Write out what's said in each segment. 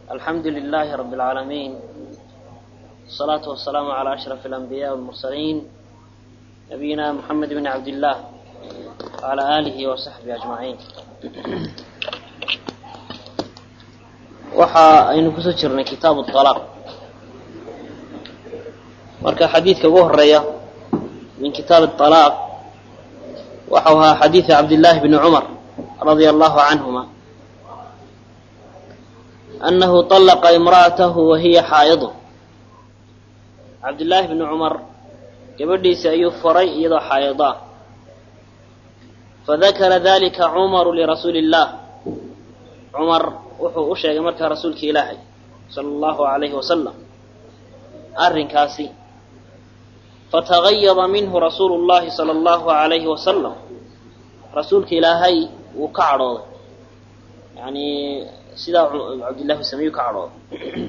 الحمد لله رب العالمين الصلاة والسلام على أشرف الأنبياء والمرسلين نبينا محمد بن عبد الله وعلى آله وصحبه أجمعين waxa aynu kusoo jirnay kitaabu alaaq marka xadiidka ugu horeeya min kitaabi alaaq waxau ahaa xadiidu cabdillaahi bni cumar radia allahu canhuma annahu طallaqa imra'atahu wa hiya xaa'idu cabdillaahi bni cumar gabadhiisi ayuu faray iyadoo xaa'ido ah fadakara dalika cumaru lirasuuli اllah cumar wuxuu u sheegay markaa rasuulka ilaahay sala allahu alayhi wasalam arrinkaasi fatagayada minhu rasuulu llahi sala allahu alayhi wasalam rasuulka ilaahay wuu ka cadhooday yani sidaa cabdillahi sameyu ka cadhooday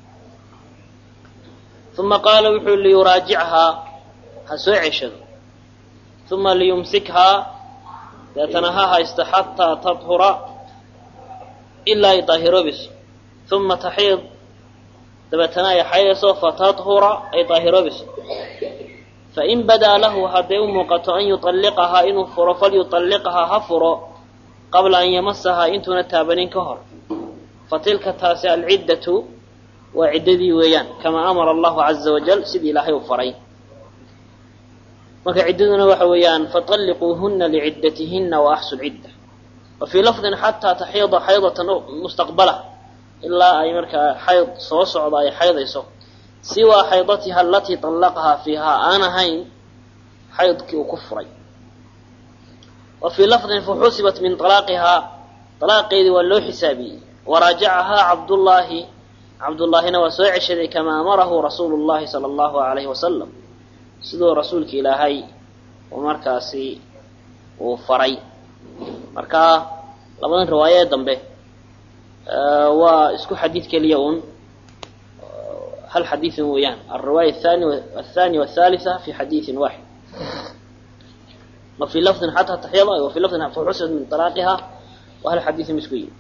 uma qaala wuxuu liyuraajichaa ha soo ceshado uma liyumsikhaa deetana ha haysta xataa tadhura ilaa ay daahiroobayso uma taxiid dabeetana ay xaydayso fatadhura ay daahiroobayso fain badaa lahu hadday u muuqato an yuطalliqahaa inuu furo falyuطalliqhaa ha furo qabla an yamasahaa intuuna taabanin ka hor fatilka taasi alciddatu waa ciddadii weeyaan kamaa amara allahu caza wajal sidii ilaahay u faray marka ciddaduna waxa weeyaan faطalliquuhuna liciddatihinna waaxsu cidda wafii lafdin xataa taxiida xaydatan mustaqbala ilaa ay markaa xayd soo socda ay xaydayso siwaa xaydatiha alatii طallaqahaa fiihaa aan ahayn xaydkii uu ku furay wa fii lafdin faxusibat min alaaqihaa alaaqeedii waa loo xisaabiyey waraajacahaa cabdullaahi cabdullaahina waa soo ceshaday kamaa amarahu rasuulu llahi sala allahu alayhi wasalam siduu rasuulka ilaahay uu markaasi uu faray marka labadan riwaayo ee dambe waa isku xadiid keliya un hal xadiidin weeyaan alriwaaya athani athani wathalitha fi xadiidin waaxid wa fii lafdin xataa taxyada wa fii lafdin faxusibat min talaaqiha waa hal xadiidin isku yihi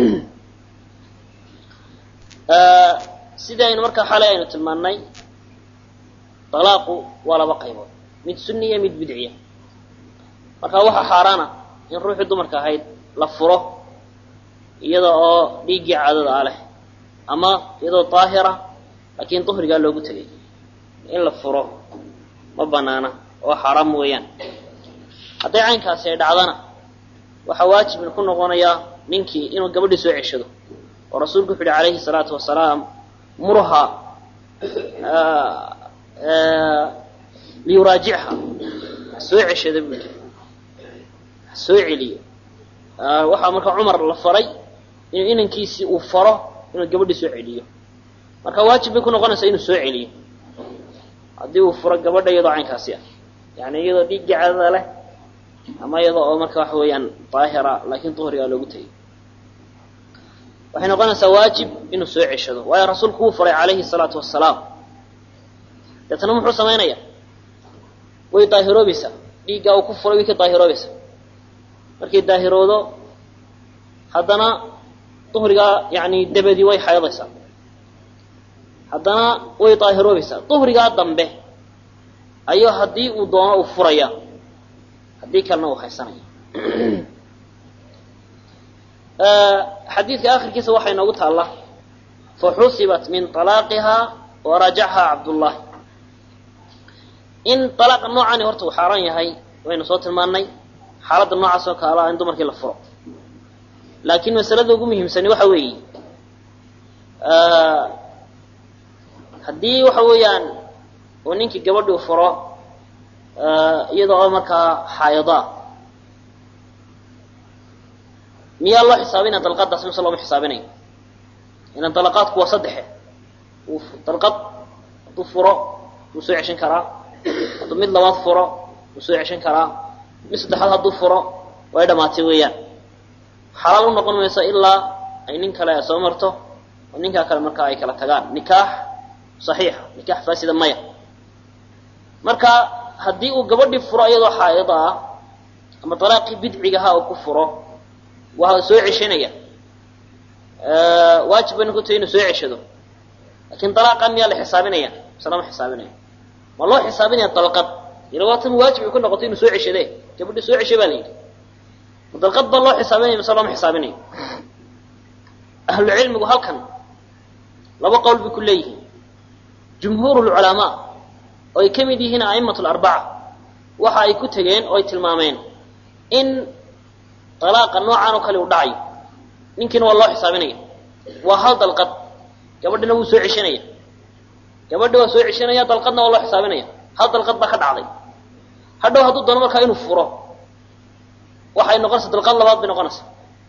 sidaynu markaa xalay aynu tilmaannay talaaqu waa laba qaybood mid sunniya mid bidciya marka waxaa xaaraana in ruuxii dumarka ahayd la furo iyada oo dhiiggii caadada ah leh ama iyadoo daahira laakiin duhrigaa loogu tegay in la furo ma banaana oo xaaraam weeyaan hadday caynkaasi ay dhacdana waxaa waajib ku noqonayaa ninkii inuu gabadhii soo ceshado oo rasuulku wuxu uhi calayhi salaatu wasalaam murha liyuraajicha soo ceshada buu yidhi soo celiyo waxaa marka cumar la faray inuu inankiisii uu faro inuu gabadhii soo celiyo marka waajib bay ku noqonaysaa inuu soo celiyo haddii uu furo gabadha iyadoo caynkaasi ah yani iyadoo dhiiggii cadada leh ama iyadoo oo marka waxa weeyaan daahira laakiin duhrigaa loogu tegay waxay noqonaysaa waajib inuu soo ceshado waayo rasuulku wuu faray calayhi salaatu wasalaam deetana muxuu samaynaya way daahiroobaysaa dhiiggaa uu ku furay way ka daahiroobaysaa markay daahiroodo haddana duhrigaa yani dabadii way xaydaysaa haddana way daahiroobaysaa duhrigaa dambe ayuu haddii uu doono uu furaya haddii kalena uu haysanaya xadiidka akhirkiisa waxaa inoogu taalla faxusibat min طalaaqihaa warajachaa cabdullahi in alaaqa noocani horta uu xaaraan yahay waynu soo tilmaannay xaaladda noocaas oo kaala in dumarkii la furo laakiin masalada ugu muhiimsani waxa weeye haddii waxa weeyaan uu ninkii gabadhi u furo iyada oo markaa xaayadaa miyaa loo xisaabinaya dalqadaas mise looma xisaabinayo ilan dalaqaadku waa saddexe uu dalqad hadduu furo wuu soo ceshan karaa hadduu mid labaad furo wuu soo ceshan karaa mid saddexaad hadduu furo way dhamaatay weeyaan xalaal u noqon mayso ilaa ay nin kale soo marto oo ninkaa kale markaa ay kala tagaan nikaax saxiixa nikaax faasida maya marka haddii uu gabadhii furo iyadoo xaa'ida ah ama dalaaqii bidcigaha uu ku furo waa soo ceshanaya waajib bayna ku tahay inuu soo ceshado lakin dalaaqa miyaa la xisaabinaya mise lama xisaabinaya ma loo xisaabinaya dalqad ila waatan waajib ay ku noqotay inuu soo ceshade gabadhi soo ceshay baa la yidhi ma dalqad ba loo xisaabinaya mise looma xisaabinayo ahlucilmigu halkan laba qowl bay ku leeyihiin jumhuur lculamaa oo ay ka mid yihiin a'imatu larbaca waxa ay ku tegeen oo ay tilmaameen in dalaaqa noocan oo kale u dhacayo ninkiina waa loo xisaabinaya waa hal dalqad gabadhina wuu soo ceshanaya gabadhi waa soo ceshanaya dalqadna waa loo xisaabinaya hal dalqad baa ka dhacday hadhow hadduu doono markaa inuu furo waxay noqonaysaa dalqad labaad bay noqonaysaa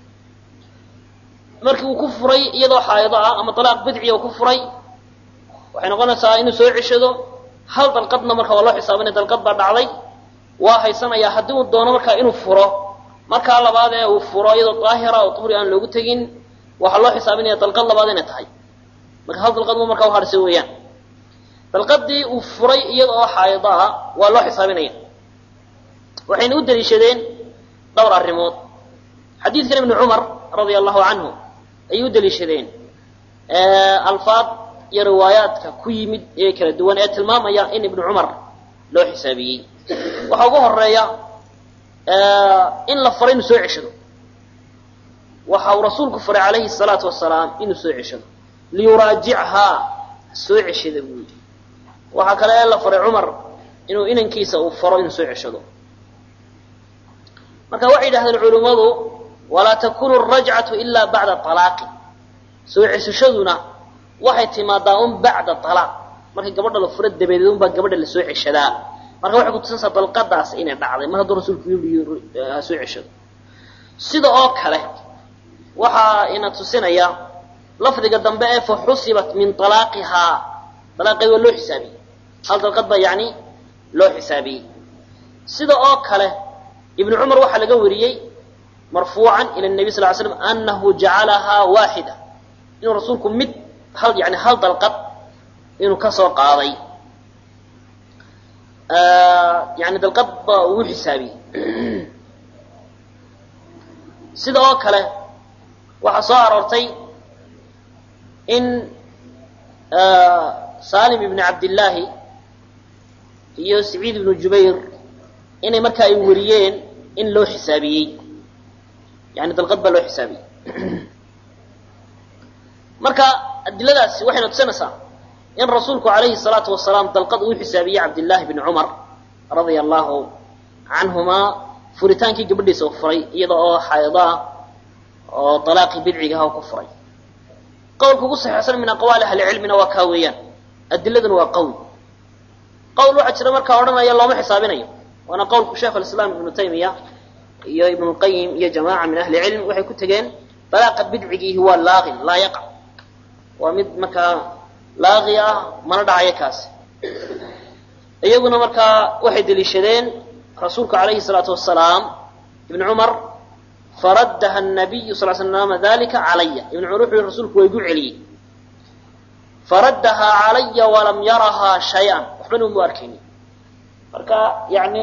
markii uu ku furay iyadoo xaa'ido ah ama dalaaq bidciya uu ku furay waxay noqonaysaa inuu soo ceshado hal dalqadna marka waa loo xisaabinaya dalqad baa dhacday waa haysanayaa haddii uu doono markaa inuu furo markaa labaad ee uu furo iyadoo daahira oo duhri aan loogu tegin waxaa loo xisaabinaya dalqad labaad inay tahay marka hal dalqad mu markaa uharsay weeyaan dalqadii uu furay iyada oo xaa'ido ah waa loo xisaabinaya waxayna u daliishadeen dhowr arrimood xadiidkan ibnu cumar radia allahu canhu ayay u daliishadeen alfaad iyo riwaayaadka ku yimid ee kala duwan ee tilmaamaya in ibnu cumar loo xisaabiyey waxaa ugu horeeya in la faray inuu soo ceshado waxa uu rasuulku faray calayhi salaatu wasalaam inuu soo ceshado liyuraajichaa soo ceshada buu yidhi waxaa kale la faray cumar inuu inankiisa uu faro inuu soo ceshado marka waxay yidhahdeen culimmadu walaa takunu arajcatu ilaa bacda alaaqi soo ceshashaduna waxay timaadaa un bacda alaaq markii gabadha la furo dabadeed unbaa gabadha lasoo ceshadaa marka waxay kutusinaysaa dalqadaas inay dhacday mar hadduu rasuulku yii soo ceshado sida oo kale waxaa ina tusinaya lafdiga dambe ee fa xusibat min alaaqihaa alaaqeed waa loo xisaabiyey hal dalqad baa yani loo xisaabiyey sida oo kale ibnu cumar waxaa laga wariyey marfuucan ila nabi sal ly slam anahu jacalahaa waaxida inuu rasuulku mid hal yani hal dalqad inuu ka soo qaaday yani dalqad ba uu xisaabiyey sida oo kale waxaa soo aroortay in salim ibn cabdillaahi iyo saciid ibnu jubayr inay marka ay wariyeen in loo xisaabiyey yani dalqad baa loo xisaabiyey marka adiladaasi waxayna tusinaysaa in rasuulku calayhi salaatu wasalaam dalqad uu xisaabiyey cabdillaahi bni cumar radia allahu canhumaa furitaankii gabadhiisa u furay iyada oo xaydo ah oo dalaaqii bidcigaha ku furay qowlka ugu saxiixsan min aqwaali ahlicilmina waa kaa weeyaan adiladuna waa qowl qowl waxaa jira markaa odhanaya looma xisaabinayo waana qowlku sheekh alislaam ibnu taymiya iyo ibnu lqayim iyo jamaaca min ahli cilm waxay ku tegeen dalaaqa bidcigiihi waa laaqin laa yaqa waa mid markaa laaqi ah mana dhacayo kaasi iyaguna markaa waxay deliishadeen rasuulku calayhi salaatu wasalaam ibnu cumar faraddaha nabiyu sal slam dalika calaya ibnu cumar wuxuu yihi rasuulku waa igu celiyey faraddahaa calaya walam yarahaa shay-an waxbana umu arkayni marka yani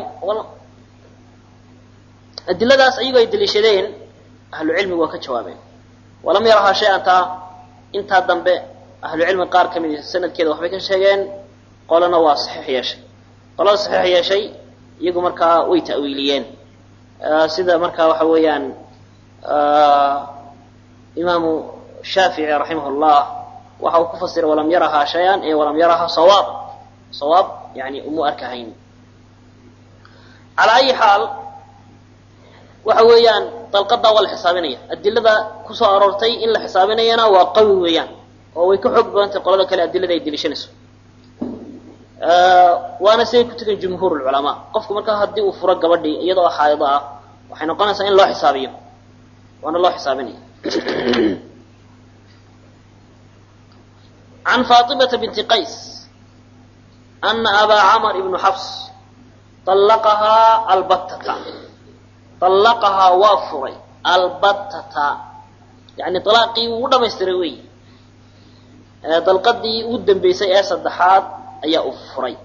adiladaas ayagoo ay deliishadeen ahlu cilmigu waa ka jawaabeen walam yarahaa shay-an taa intaa dambe ahlu cilmi qaar ka mid sanadkeeda waxbay ka sheegeen qolana waa saxiix yeeshay qolada saxiix yeeshay iyagu markaa way ta'wiiliyeen sida markaa waxa weeyaan imaamu shaafici raximah llah waxa uu ku fasiray walam yarahaa shay-an ee walam yarahaa sawaab sawaab yani umu arkahayn calaa ayi xaal waxa weeyaan dalqadaa waa la xisaabinaya adilada kusoo aroortay in la xisaabinayana waa qawi weeyaan oo way ka xoog badantay qolada kale adilada ay deliishanayso waana siday ku tegeen jumhuur lculamaa qofku markaa haddii uu furo gabadhii iyadoo xaaido ah waxay noqonaysaa in loo xisaabiyo waana loo xisaabinaya can faatimata binti qays ana abaa camar ibnu xabs allaqahaa albattata allaqahaa waa furay albattata yani alaaqii wuu dhamaystiray wey dalqadii ugu dambeysay ee saddexaad ayaa u furay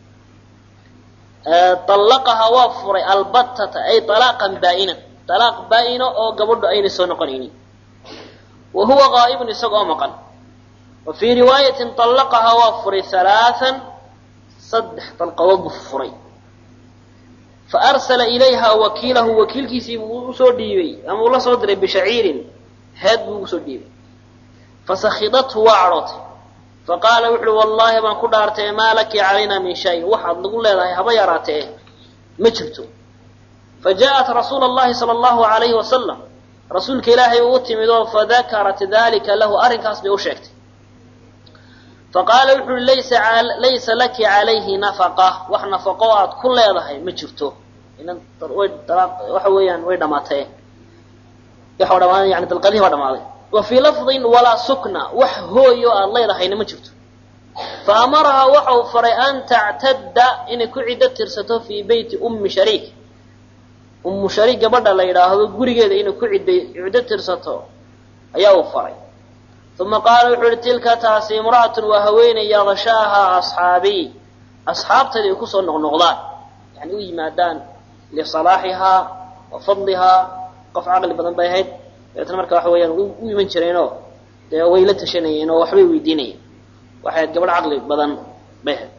allaqahaa waa furay albattata ay alaaqan baa'inan alaaq baa-ino oo gabadhu aynay soo noqonaynin wa huwa qaa'ibun isagoo maqan wa fii riwaayatin طallaqahaa waa furay halaaan saddex dalqadood buu furay fa arsala ilayha wakiilahu wakiilkiisii buu usoo dhiibay ama uu la soo diray bishaciirin heed buu ugu soo dhiibay fasakhidathu waa cadhootay faqaala wuxu uhi wallaahi baan ku dhaartay maa laki calayna min shay waxaad nagu leedahay haba yaraatee ma jirto fa ja'at rasuula allahi sala allahu alayhi wasalam rasuulka ilaahay uu u timid oo fadakarat dalika lahu arrinkaas bay u sheegtay faqaala wuxu uhi laysa laysa laki calayhi nafaqa wax nafaqo aad ku leedahay ma jirto waxa weeyaan way dhamaatee waxa dhamaa yani dalqadihi baa dhamaaday wa fii lafdin walaa sukna wax hooyo aad leedahayna ma jirto fa amarahaa waxa uu faray an tactadda inay ku ciddo tirsato fii beyti ummi shariik ummu shariik gabadha la yidhaahdo gurigeeda inay ku cidda ciddo tirsato ayaa uu faray uma qaala wuxuu uhi tilka taasi imra'atun waa haweeney yadshaahaa asxaabiy asxaabtayda ay kusoo noqnoqdaan yani u yimaadaan lisalaaxihaa wa fadlihaa qof caqli badan bay ahayd dabeetna marka waxa weeyaan u iman jireenoo dee way la tashanayeen oo waxbay weydiinayeen waxay ahayd gabadh caqli badan bay ahayd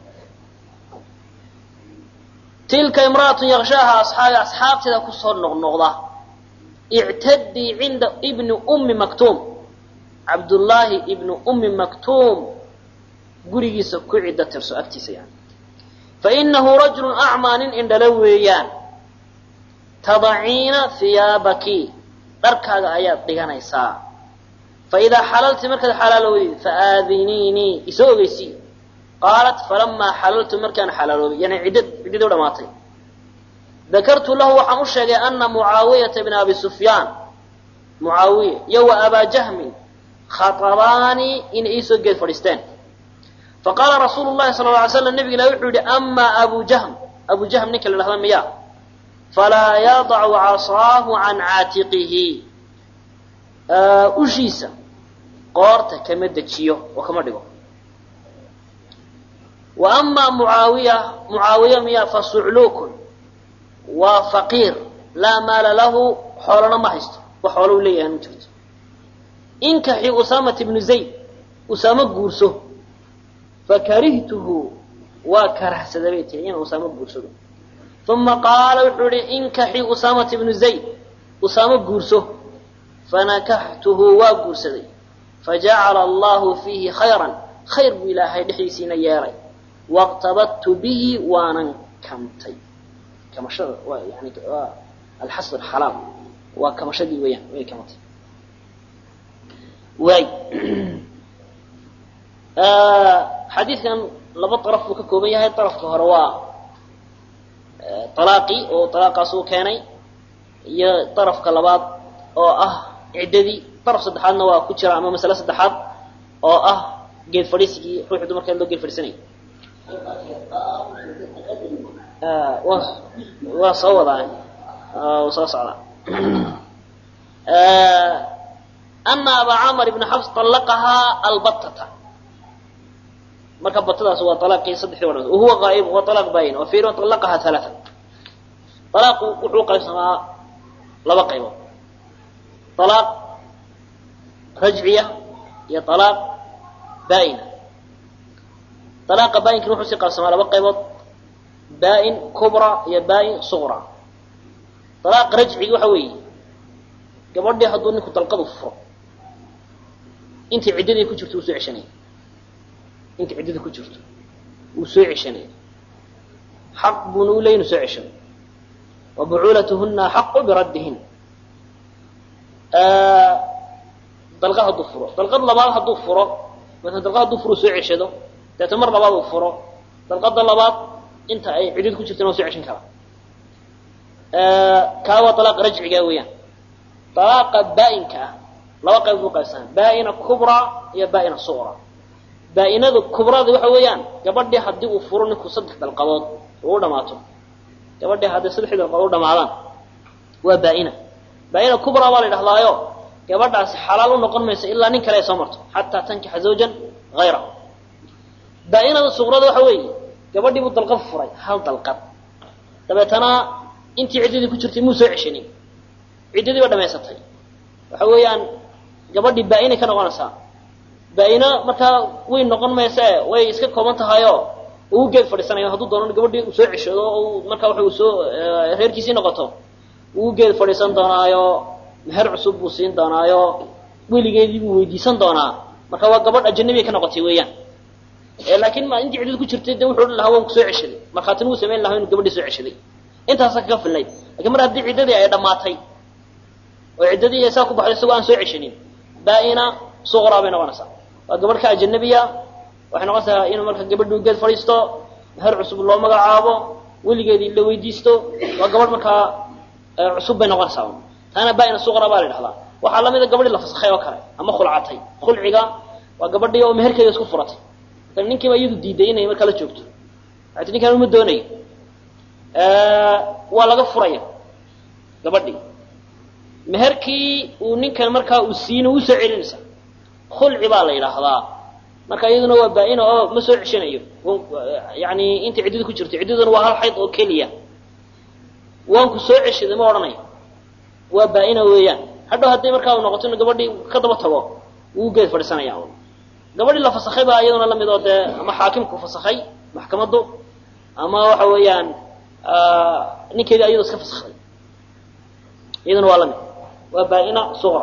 tilka imra'atun yakshaaha asxaabi asxaabteeda kusoo noqnoqda ictadii cinda ibni ummi maktuum cabdullaahi ibnu ummi maktuum gurigiisa ku ciddo tirso agtiisa yani fa inahu rajulun acmaa nin indhala weeyaan tadaciina hiyaabaki dharkaaga ayaad dhiganaysaa fa idaa xalalti markaad xalaalowdid fa aadiniinii isoo ogeysii qaalat falamaa xalaltu markaan xalaaloobay yani ciddad ciddadii u dhamaatay dakartu lahu waxaan u sheegay ana mucaawiyata bna abi sufyaan mucaawiya iyo wa abaa jahmin khatabaanii inay iisoo geed fadhiisteen faqaala rasuulu llahi sala lla alay slam nabig ilahi wuxuu yihi amaa abu jahm abu jahm ninka la dhahda miya falaa yadacu casaahu can caatiqihi ushiisa qoorta kama dejiyo oo kama dhigo wa amaa mucaawiya mucaawiya miya fa sucluukun waa faqiir laa maala lahu xoolana ma haysto wax xoolo u leeyahay ma jirto inkaxi usaamata ibnu zayd usaamo guurso fakarihtuhu waa karahsada bay tiri inaan usaamo guursado uma qaala wuxuu ihi inkaxi usaamata ibnu zayd usaamo guurso fanakaxtuhu waa guursaday fajacala allahu fiihi khayran khayr buu ilaahay dhexdiisiina yeelay waqtabadtu bihi waanan kamtay kamashada waa yani waa alxasr xalaal waa kamashadii weeyaan way kamatay waay xadiidkan laba daraf buu ka kooban yahay darafka hore waa alaaqii oo alaaqaas uu keenay iyo darafka labaad oo ah ciddadii daraf saddexaadna waa ku jira ama masale saddexaad oo ah geed fadhiisigii ruuxu dumarkeed loo geed fadhiisanayay waa soo wadaa soo socdaa ana abaa camar ibna xabs طallaqahaa albatata marka batadaas waa alaaqii saddexdii wadha wahuwa qaa'ib waa alaaq baayin wa fiirin طallaqahaa halaaa alaaqu wuxuu qaybsamaa laba qaybood alaaq rajciya iyo alaaq baa'ina alaaqa baayinkin wuxuu sii qaybsamaa laba qaybood baa'in kubra iyo baa'in suqra alaaq rajcigi waxa weeye gabadhii hadduu ninku dalqadu furo intii ciddadii ku jirto wuu soo ceshanaya intii ciddadii ku jirto wuu soo ceshanaya xaq buuna u leey inu soo ceshano wa bucuulatuhuna axaqu biraddihin dalqad hadduu furo dalqad labaad hadduu furo maala dalqad hadduu furo soo ceshado deeta mar labaad uu furo dalqada labaad inta ay ciddada ku jirtana waa soo ceshan karaa kaa waa alaaq rajciga weeyaan alaaqa baa'inka ah laba qayb buu qaybsanaa baa'ina kubra iyo baa'ina suqra baa'inada kubrada waxa weeyaan gabadhii haddii uu furo ninku saddex dalqadood uu u dhamaato gabadhii haddii saddexdii dalqadood u dhamaadaan waa baa'ina baa'ina kubra baa la yidhahdaayo gabadhaasi xalaal u noqon mayso ilaa nin kale ay soo marto xataa tankixa zawjan hayrahu baa'inada suqrada waxa weeye gabadhii buu dalqad furay hal dalqad dabeetana intii ciddadii ku jirtay muu soo ceshanin ciddadii ba dhamaysatay waxa weeyaan gabadhii baa-inay ka noqonaysaa baa-ina markaa way noqon mayse way iska kooban tahayoo uu geed fadhiisanayo hadduu doono gabadhii uu soo ceshado oo markaa waxa uu soo reerkiisii noqoto uu geed fadhiisan doonaayo meher cusub buu siin doonaayo weligeedii buu weydiisan doonaa marka waa gabadh ajanabiya ka noqotay weeyaan laakiin ma intii ciddadu ku jirtay de wuxuu odhan lahaa waan ku soo ceshaday markhaatina wuu samayn lahaa inuu gabadhii soo ceshaday intaasa kaga filnayd lakin mar haddii ciddadii ay dhammaatay oo ciddadii saa ku baxday isagoo aan soo ceshanin baa-ina suqraa bay noqonaysaa waa gabadh ka ajanabiya waxay noqonaysaa inuu marka gabadhii geed fadhiisto meher cusub loo magacaabo weligeedii la weydiisto waa gabadh markaa cusub bay noqonaysaa taana baa-ina suqra baa la idhahdaa waxaa lamida gabadhii la fasakhay oo kale ama khulcatay khulciga waa gabadhii oo meherkeeda isku furatay ninkiiba iyadu diiday inay markaa la joogto waati ninkaan uma doonayo waa laga furaya gabadhii meherkii uu ninkan markaa uu siina uu soo celinaysa khulci baa la yidhaahdaa marka iyaduna waa baa-ina oo ma soo ceshanayo yani intay ciddadu ku jirto ciddaduna waa hal xayd oo keliya waanku soo ceshaday ma odhanayo waa baa-ina weeyaan hadhow haddii markaa uu noqoto inu gabadhii ka daba tago wuu geed fadhiisanaya gabadhii la fasakhay baa iyaduna lamid oo dee ama xaakimku fasakhay maxkamaddu ama waxa weeyaan ninkeedii ayado iska fasakday iyaduna waa lamid waa baa-ina suqra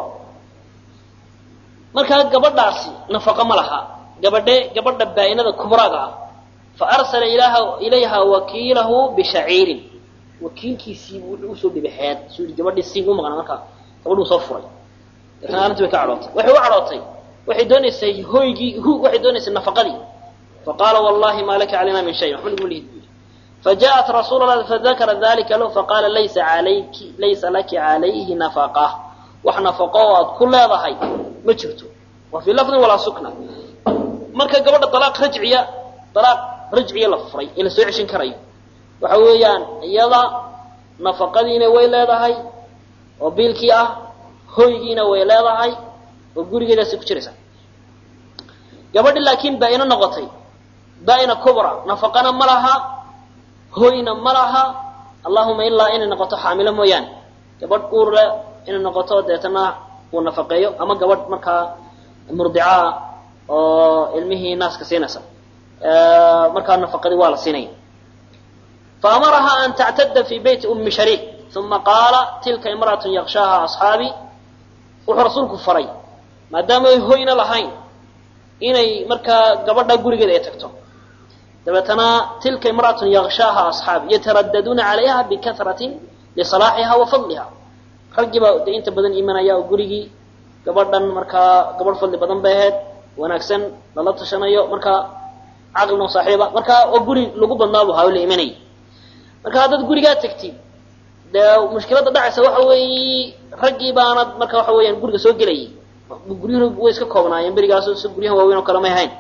markaa gabadhaasi nafaqo ma laha gabadhe gabadha baa-inada kubraaga ah fa arsala ilaha ilayha wakiilahu bishaciirin wakiilkiisii wuxuu usoo dhibay xeed suu yii gabadhii sii u maqnaa markaa gabadhuu soo furay deetana arrintii bay ka cadhootay waxay u cadhootay waxay doonaysay hoygii hu waxay doonaysay nafaqadii faqaala wallahi ma laka calayna min shay waxba naguma lihid buyii fajaءat rasuul lah fadakara dalika lahu faqaala laysa alayki laysa laki calayhi nafaqa wax nafaqo oo aad ku leedahay ma jirto wa fii lafdin walaa sukna marka gabadha dalaaq rajciya dalaaq rajciya la furay ee la soo ceshin karayo waxa weeyaan iyada nafaqadiina way leedahay oo biilkii ah hoygiina way leedahay oo gurigeedaasay ku jiraysaa gabadhi laakiin baa-ino noqotay baa-ina kubra nafaqana ma laha hoyna ma laha allahuma ilaa inay noqoto xaamilo mooyaane gabadh uur leh inay noqoto deetana uu nafaqeeyo ama gabadh markaa murdicaa oo ilmihii naaska siinaysa markaa nafaqadii waa la siinaya faamaraha an tactada fi beyti umi shariik uma qaala tilka imra'atu yakshaaha asxaabii wuxuu rasuulku faray maadaama ay hoyna lahayn inay markaa gabadha gurigeeda ay tagto dabeetana tilka imra'atun yakshaaha asxaabi yataraddaduuna calayha bikahratin lisalaaxiha wa fadliha raggii baa de inta badan imanaya oo gurigii gabadhan markaa gabadh fadli badan bay ahayd wanaagsan lala tashanayo markaa caqlino saaxiiba markaa oo guri lagu badnaabu haa la imanayay marka haddaad gurigaa tagtid dee mushkiladda dhacaysa waxa weeye raggii baanad marka waxa weeyaan guriga soo gelayay guryuhu way iska koobnaayeen berigaas si guryaha waaweyn oo kale may ahayn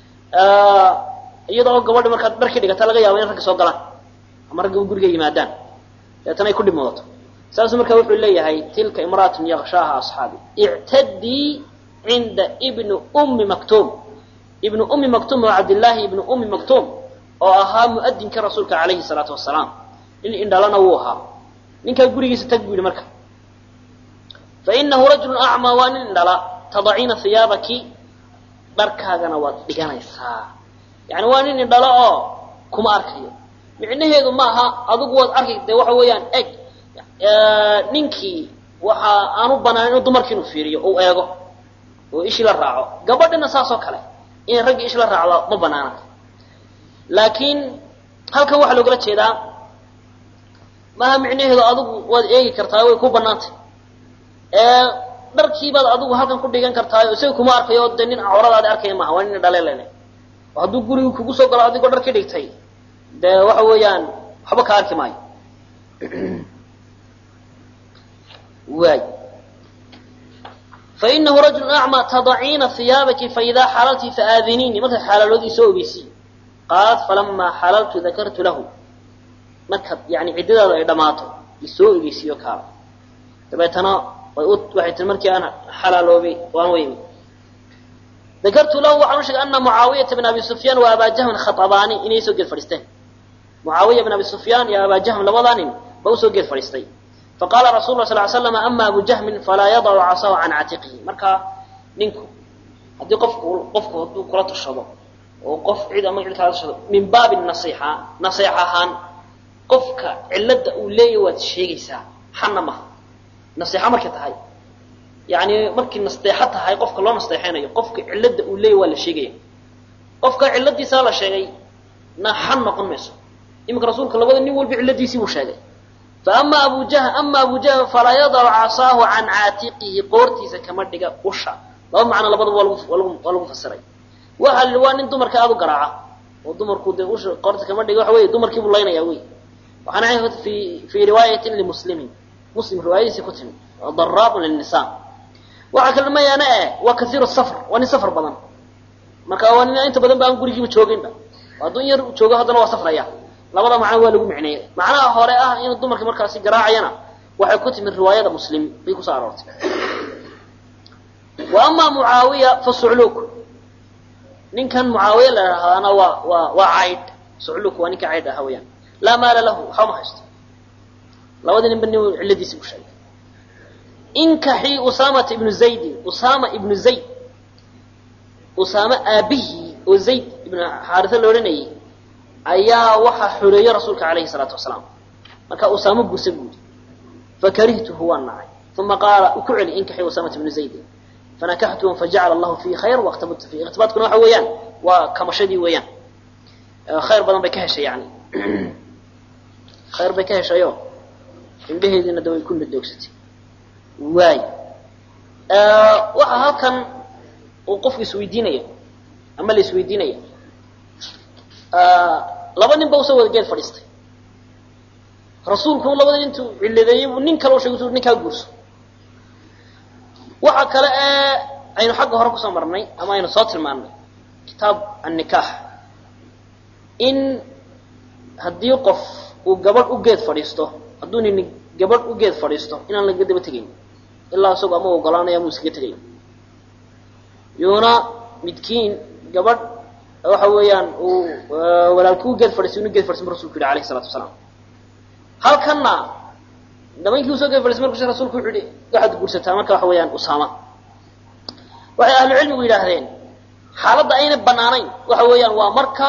iyada oo gabadhi markaad dharkii dhigata laga yaabo in ragga soo galaan ama ragga guriga yimaadaan deetana ay ku dhib mudato saasuu marka wuxuu leeyahay tilka imra'atun yakshaaha asxaabi ictadii cinda ibni ummi maktuum ibnu ummi maktuum oo cabdillaahi ibnu ummi maktuum oo ahaa mu'adinka rasuulka calayhi salaatu wasalaam nin indhalana wuu ahaa ninkaa gurigiisa tag buu yihi marka fainahu rajulu acmaa waa nin indhala tadaciina hiyaabaki dharkaagana waad dhiganaysaa yani waa nin indhalo oo kuma arkayo micnaheedu maaha adigu waad arki de waxa weeyaan eg ninkii waxa aanu banaan inuu dumarkii inuu fiiriyo uu eego oo ishii la raaco gabadhina saas oo kale inay raggii ish la raacdo ma banaana laakiin halkan waxaa loogala jeedaa maaha micnaheedu adigu waad eegi kartaa way ku banaantay dharkiibaad adigu halkan ku dhigan kartaa isaga kuma arkayo de nin cawradaadi arkaya maaha waa nin dhaleelene oo hadduu gurigu kugu soo galo adigoo dhar ka dhigtay dee waxa weeyaan waxba ka arki maayo waay fainahu rajulu acmaa tadaciina hiyaabaki faidaa xalalti faaadiniini markaad xalaaloodii soo ogeysi qaalat falamaa xalaltu dakartu lahu markaad yani ciddadaadu ay dhammaato isoo ogeysiiyo kaala dabeetana waxay tii markii aan xalaaloobay waan weymi dakartu lahu waxaan u sheegay ana mucaawiyata bn abi sufyaan wa abaa jahmin khaabaani inay soo geed fadhiisteen mucaawiya bn abi sufyaan iyo abaa jahm labadaa nin ba usoo geed fadhiistay faqaala rasul la sal ly slam ama abu jahmin falaa yadacu casahu can catiqihi marka ninku haddii qofku qofku hadduu kula tashado oo qof cid ama cid kala tashado min baabi nasiixa nasiix ahaan qofka cilada uu leeyahy waad sheegaysaa xana maha nasiixa markay tahay yani markii nasteexo tahay qofka loo nasteexaynayo qofka cilada uu leeyahy waa la sheegaya qofka ciladiisaa la sheegay na xan noqon mayso iminka rasuulka labada nin walba ciladiisii buu sheegay faama abu jah ama abu jahl falaa yadacu casaahu can caatiqihi qoortiisa kama dhiga usha laba macno labadaba waa lagu waa lagu fasiray waxa li waa nin dumarka aada u garaaca oo dumarku dee usha qoorta kama dhiga waxa wey dumarkii buu laynaya wey waxaana ahay fi fi riwaayatin limuslimin muslim riwaayadiisii ku timi daraabun lilnisa waxaa kale mayaana eh waa kaiiru safr waa nin safar badan marka waa nin inta badan ba aan gurigiiba jooginba hadduu in yar joogo haddana waa safraya labada macno waa lagu micneeyey macnaha hore ah inuu dumarka markaasi garaacayana waxay ku timi riwaayada muslim bay kusoo aroortay wa ama mucaawiya fa sucluuk ninkan mucaawiya la idhaahdaana waa waa waa caydh sucluuk waa ninka caydh aha weyaan laa maala lahu waxba ma haysto labadii ninba nin cilladiisi bu sheegay inkaxii usaamata ibnu zaydin usaama ibnu zayd usaame aabihii oo zayd ibnu xaarisa la odhanayay ayaa waxaa xoreeyey rasuulka alayhi salaatu wasalaam marka usaamo guursa buudi fakarihtuhu waan nacay uma qaala ku celi inkaxii usaamata ibnu zaydin fanakaxtuhu fajacala allahu fiihi khayr wakhtabadtu fiihi ikhtibaadkuna waxa weeyaan waa kamashadii weeyaan khayr badan bay ka heshay yani khayr bay ka heshayo indhaheediina da way ku nadoogsatay waay waxaa halkan uu qofku isweydiinaya ama la isweydiinaya laba nin ba usoo wada geed fadhiistay rasuulku labada intuu ciladeeyey buu nin kale u shegay ninkaa guurso waxa kale ee aynu xagga hore kusoo marnay ama aynu soo tilmaannay kitaab annikaax in haddii qof uu gabadh u geed fadhiisto hadduu nin gabadh u geed fadhiisto inaan laga daba tegayn ilaa isagoo ama ogolaanaya ama iskaga tegayn yuuna midkiin gabadh waxa weeyaan uu walaalkii u geed fadhiistay inu geed fadhiistay rasulku yihi alayhi salatu wasalaam halkanna nimankii usoo geed fadhiistay markuu rasulku wuxuu yihi waxaad guursataa marka waxa weeyaan usaama waxay ahlu cilmigu yidhaahdeen xaaladda ayna banaanayn waxa weeyaan waa marka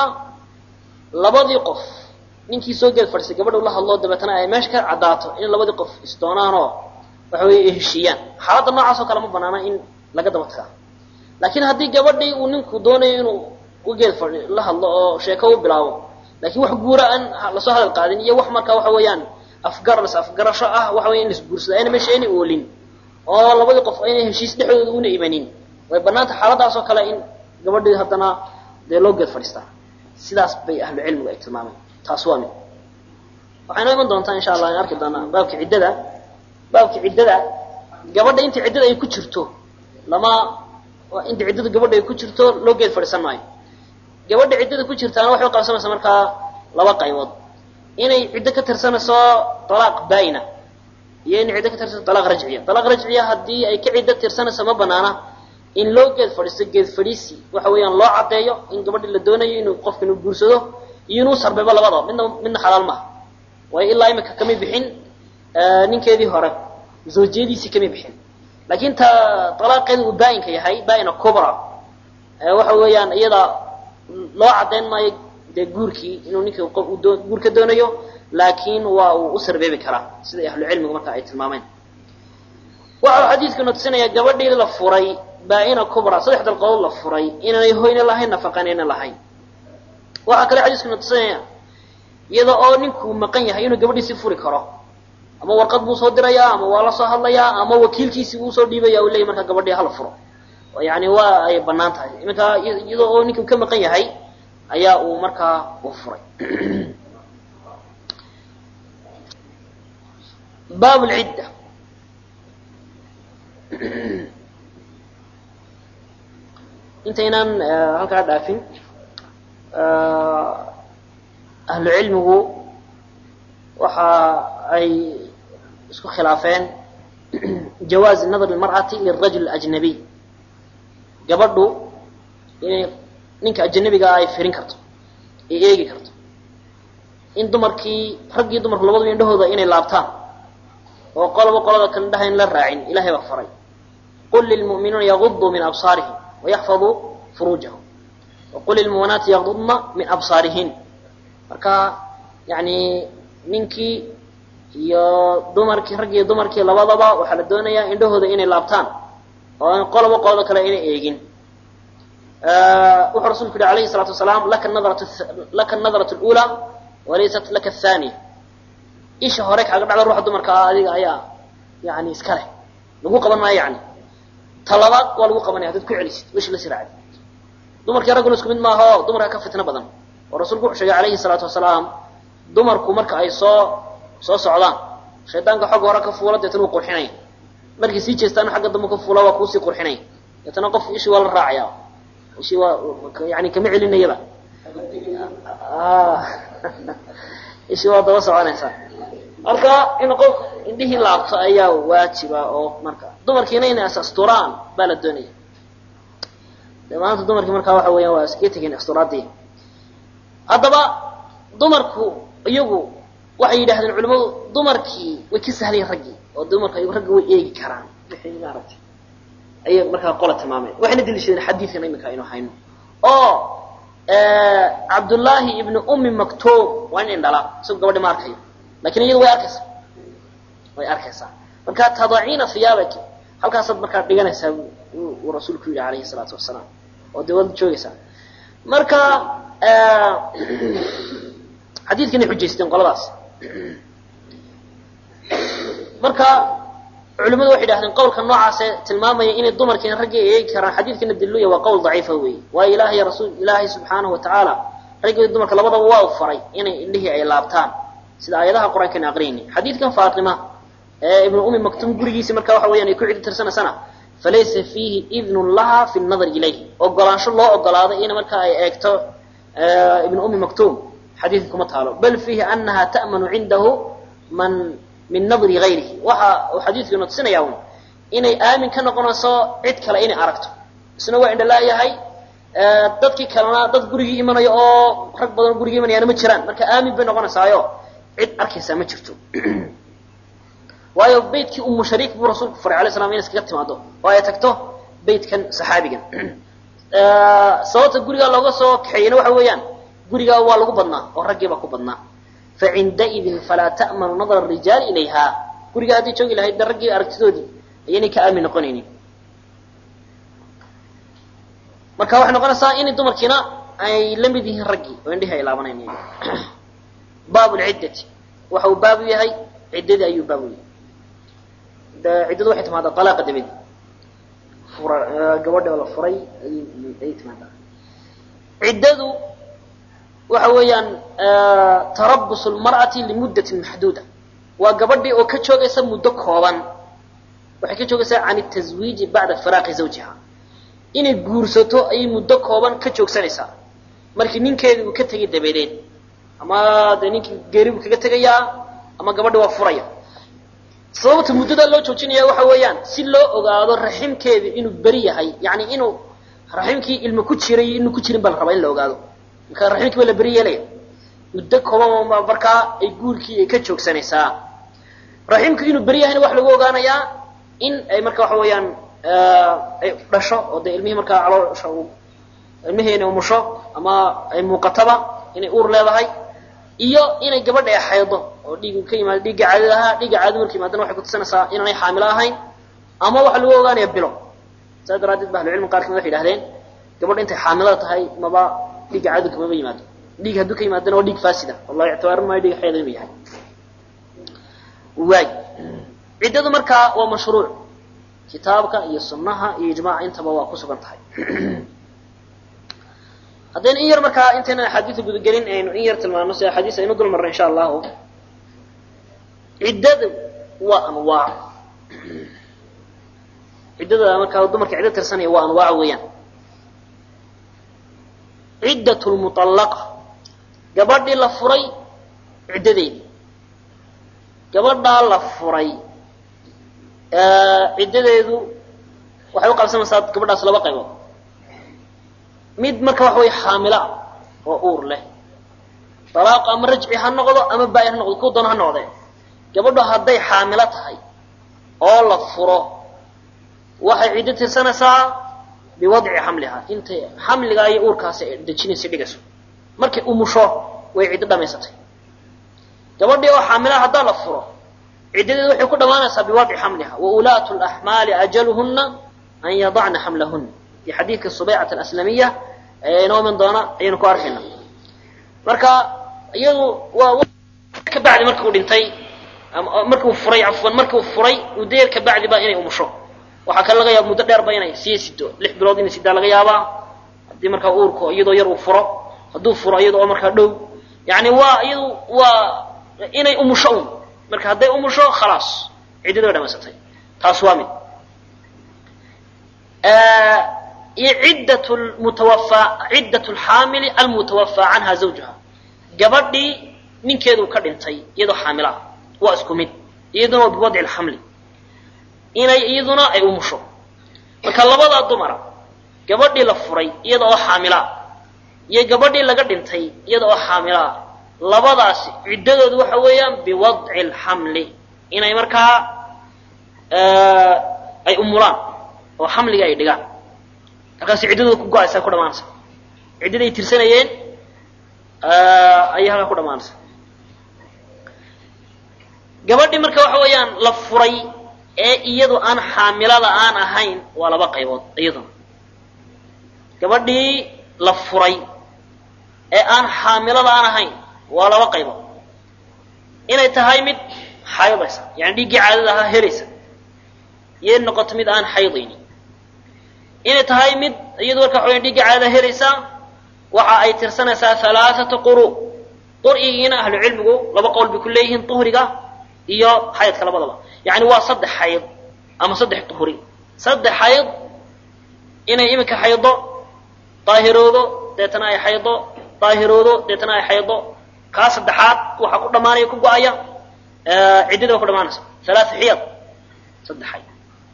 labadii qof ninkii soo geed fadhiistay gabadha ula hadloo dabeetana ay meesha ka caddaato in labadii qof isdoonaanoo waxa weeye ay heshiiyaan xaaladda noocaas oo kale ma banaana in laga daba tagaa laakiin haddii gabadhii uu ninku doonayo inuu ugeed fadhi la hadlo oo sheeko u bilaabo laakiin wax guura aan lasoo hadal qaadin iyo wax marka waxa weeyaan afgar las afgarasho ah waxa weya in laisguursado ayna meesha ayna oolin oo labadii qof ayna heshiis dhexdooda una imanin way banaanta xaaladaas oo kale in gabadhii haddana dee loo geed fadhiistaa sidaas bay ahlu cilmigu ay tilmaameen taas waa mid waxayna iman doontaa insha allah in arki doonaa baabka ciddada baabka ciddada gabadha inta ciddada ay ku jirto lama inta ciddada gabadha ay ku jirto loo geed fadhiisan maayo gabadha ciddada ku jirtaana waxay uqabsanaysaa markaa laba qaybood inay ciddo ka tirsanayso talaaq baayina iyo inay ciddo ka tirsanayso talaaq rajciya talaaq rajciya haddii ay ka ciddo tirsanayso ma banaana in loo geed fadhiisto geed fadhiisi waxa weeyaan loo caddeeyo in gabadhi la doonayo inuu qofka inuu guursado iyo inuu sarbeebo labadaba midna midna xalaal maaha waayo ilaa imika kamay bixin ninkeedii hore zawjiyadiisii kamay bixin laakiin ta talaaqeeda uu baa-inka yahay baa-ina cubra waxa weeyaan iyada loo caddayn maayo dee guurkii inuu ninka qof uu doo guur ka doonayo laakiin waa uu u sarbeebi karaa sida ahlu cilmigu marka ay tilmaameen waxa uu xadiidkuna tusinayaa gabadhii la furay baa-ina cubra saddex dalqood la furay inaanay hoyna lahayn nafaqanayna lahayn waxaa kale xadiiskuna tusinaya iyada oo ninkuu maqan yahay inuu gabadhiisi furi karo ama warqad buu soo dirayaa ama waa la soo hadlayaa ama wakiilkiisii buu usoo dhiibaya u leeyay markaa gabadhii hala furo yani waa ay banaan tahay iminka iyadoo oo ninkuu ka maqan yahay ayaa uu markaa u furay baab lcidda intaynaan halkaa dhaafin ahlu cilmigu waxa ay isku khilaafeen jawaazi nadr lmar'ati lirajul ajnabiy gabadhu inay ninka ajanabigaa ay firin karto ay eegi karto in dumarkii raggii dumarku labadaba indhahooda inay laabtaan oo qoloba qolada kale dhahayn la raacin ilahay baa faray qul lilmu'miniina yaguduu min absaarihim wayaxfaduu furuujahum waqul lilmu'minaati yagudna min absaarihin marka yani ninkii iyo dumarkii rag iyo dumarkii labadaba waxaa la doonayaa indhahooda inay laabtaan oo aan qoloba qolada kale inay eegin wuxuu rasulku yihi alayhi الsalatu wasalaam laka nadratu laka nadratu اlأulى walaysat laka athaniya isha hore kaaga dhacda ruuxa dumarka ah adiga ayaa yani iska leh lagu qaban maayo yani talabaad waa lagu qabanaya hadaad ku celisid wish la siraacid dumarkii ragguna isku mid maaha o dumarka ka fitno badan oo rasuulku wuxuu sheegay alayhi الsalaatu wasalaam dumarku marka ay soo soo socdaan shaydaanka xagga hore ka fuula deetana wuu qurxinaya markay sii jeestaana xagga dambe ka fuula waa kuusii qurxinaya deetana qof ishii waa la raacaya ishii waa yani kama celinayaba ishii waa daba soconaysaa marka in qof indhihii laabto ayaa waajiba oo marka dumarkiina inay asasturaan baa la doonaya de maanta dumarkii markaa waxa weeyaan waa iskaga tegeen asturaadii haddaba dumarku iyagu waxay yidhahdeen culimadu dumarkii way ka sahlayen raggii oo dumarka iyagu ragga way eegi karaan wixii maaragtay ayay markaa qola tilmaameen waxayna daliishadeen xadiidkan iminka aynu hayno oo cabdullaahi ibnu ummi maktuub waa in indhala isagu gabadhi ma arkayo lakin iyadu way arkaysaa way arkaysaa marka tadaciina hiyaabaki halkaasaad markaa dhiganaysaa uu rasuulku yidhi alayhi salaatu wasalaam oo dee waad joogaysaa marka xadiidkanay xujaysteen qoladaas marka culimadu waxay idhahdeen qawlka noocaase tilmaamaya inay dumarkiina raggii ay eegi karaan xadiidkana diluya waa qowl daciifa weeye waayo ilahay rasul ilaahay subxaanahu watacaala raggii dumarka labadaba waa u faray inay indhihii ay laabtaan sida aayadaha qur-aankana aqriyayni xadiidkan faatima ee ibnu ummi maktuum gurigiisi marka waxa weeyaan ay ku cidi tirsanaysana falaysa fiihi idnun laha fi nadar ilayh ogolaansho loo ogolaaday in marka ay eegto ibnu ummi maktuum xadiidka kuma taalo bal fiihi anaha ta'manu cindahu man min nadri gayrihi waxa uu xadiidku ina tusinaya un inay aamin ka noqonayso cid kale inay aragto isna waa indhalaayahay dadkii kalena dad gurigii imanaya oo rag badan gurigii imanayaana ma jiraan marka aamin bay noqonaysaayo cid arkaysaa ma jirto waayo beytkii umu shariik buu rasuulku faray alay slam inay iskaga timaado oo ay tagto beytkan saxaabigan sababta gurigaa looga soo kaxeeyena waxa weeyaan gurigaa waa lagu badnaa oo raggii baa ku badnaa facindaidin falaa ta'manu nadra rijaali ilayha gurigaa haddii joogi lahayd de raggii aragtidoodii ayaynay ka aamin noqonaynin marka waxay noqonaysaa inay dumarkiina ay la mid yihiin raggii oo indhihii ay laabanaynin baab lciddati waxa uu baabu yahay ciddadii ayuu baabu yahay ciddadu waxay timaadaa alaaqa dabadeed fura gabadha la furay ayay timaadaa ciddadu waxa weeyaan tarabus lmar'ati limuddatin maxduuda waa gabadhii oo ka joogaysa muddo kooban waxay ka joogaysaa can taswiiji bacda firaaqi zawjiha inay guursato ayay muddo kooban ka joogsanaysaa markii ninkeedii uu ka tegay dabadeed ama dee ninkii geeri buu kaga tegayaa ama gabadhi waa furaya sababta muddadaa loo joojinaya waxa weeyaan si loo ogaado raximkeedii inuu beri yahay yani inuu raximkii ilmo ku jiray iyo inuu ku jirin baa la rabaa in la ogaado marka raximkii baa la beri yeelaya muddo kooban markaa ay guurkii ay ka joogsanaysaa raximkii inuu beri yahayna waxa lagu ogaanayaa in ay marka waxa weeyaan ay dhasho oo dee ilmihii markaa caloosha ilmihii inay umusho ama ay muuqataba inay uur leedahay iyo inay gabadha ay xaydo oo dhiig ka yimaado dhiigga caadada ahaa dhiigga caadada marka yimaadana waxay kutusinaysaa inaanay xaamilo ahayn ama waxaa lagu ogaanaya bilo saas daraaddeed ba ahlucilmi qaar kamid waxay yihahdeen gabadha intay xaamilada tahay maba dhiigga caadada kamaba yimaado dhiig hadduu ka yimaadana waa dhiig faasida wallahi ictibaarin maayo dhiga xayda inuu yahay waay ciddadu markaa waa mashruuc kitaabka iyo sunnaha iyo ijmaaca intaba waa ku sugan tahay haddaynu in yar markaa intaynan axaadiida gudagelin aynu in yar tilmaano si axaadiis aynu dul marno insha allahu ciddadu waa anwaac ciddada markaa dumarka ciddo tirsanaya waa anwaac weeyaan ciddat lmuطallaqa gabadhii la furay ciddadeedi gabadhaa la furay ciddadeedu waxay u qabsanaysaa gabadhaas laba qaybood mid marka waxa wey xaamila oo uur leh dalaaq ama rajci ha noqdo ama baain ha noqdo ku doona ha noqdee gabadhu hadday xaamilo tahay oo la furo waxay ciddo tirsanaysaa biwadci xamliha intay xamligaa iyo uurkaasi ay dejinaysa dhigayso markay umusho way ciddo dhamaysatay gabadhii oo xaamilaha haddaa la furo ciddadeedu waxay ku dhammaanaysaa biwadci xamliha wa ulaatu laxmaali ajaluhunna an yadacna xamlahunna iyo xadiidka subaycat alaslamiya ee inoo iman doona ayaynu ku arkayna marka iyadu waa ka bacdi markii uu dhintay markii uu furay cafwan markii uu furay muddo ka bacdi ba inay umusho waxaa kale laga yaaba muddo dheer ba inay sii sido lix bilood inay sidaa laga yaabaa haddii markaa uurku iyadoo yar uu furo hadduu furo iyada oo markaa dhow yani waa iyadu waa inay umusho un marka hadday umusho khalaas ciddada way dhamaysatay taas waa mid iyo ciddat mutawafa ciddat lxaamili almutawafaa canha zawjuha gabadhii ninkeedu ka dhintay iyadoo xaamila ah waa isku mid iyaduna waa biwadci lxamli inay iyaduna ay umusho marka labadaa dumara gabadhii la furay iyada oo xaamilaa iyo gabadhii laga dhintay iyada oo xaamilaa labadaasi ciddadoodu waxa weeyaan biwadci lxamli inay markaa ay umulaan oo xamliga ay dhigaan markaasi ciddadooda ku go-aysa ku dhamaanaysa ciddada ay tirsanayeen ayay halkaa ku dhamaanaysa gabadhii marka waxa weeyaan la furay ee iyadu aan xaamilada aan ahayn waa laba qaybood iyaduna gabadhii la furay ee aan xaamilada aan ahayn waa laba qaybood inay tahay mid xaydaysa yani dhiiggii caadada ahaa helaysa iyo noqoto mid aan xaydaynin inay tahay mid iyadu marka waxa weya dhiiggii caadada helaysa waxa ay tirsanaysaa halaathata quru qur'igiina ahlu cilmigu laba qowl bay ku leeyihiin duhriga iyo xaydka labadaba yani waa saddex xayd ama saddex duhri saddex xayd inay iminka xaydo daahiroodo deetana ay xaydo daahiroodo deetana ay xaydo kaa saddexaad waxaa ku dhamaanaya ku go-aya ciddada ba ku dhamaanaysa halaaa xiyad saddex xayd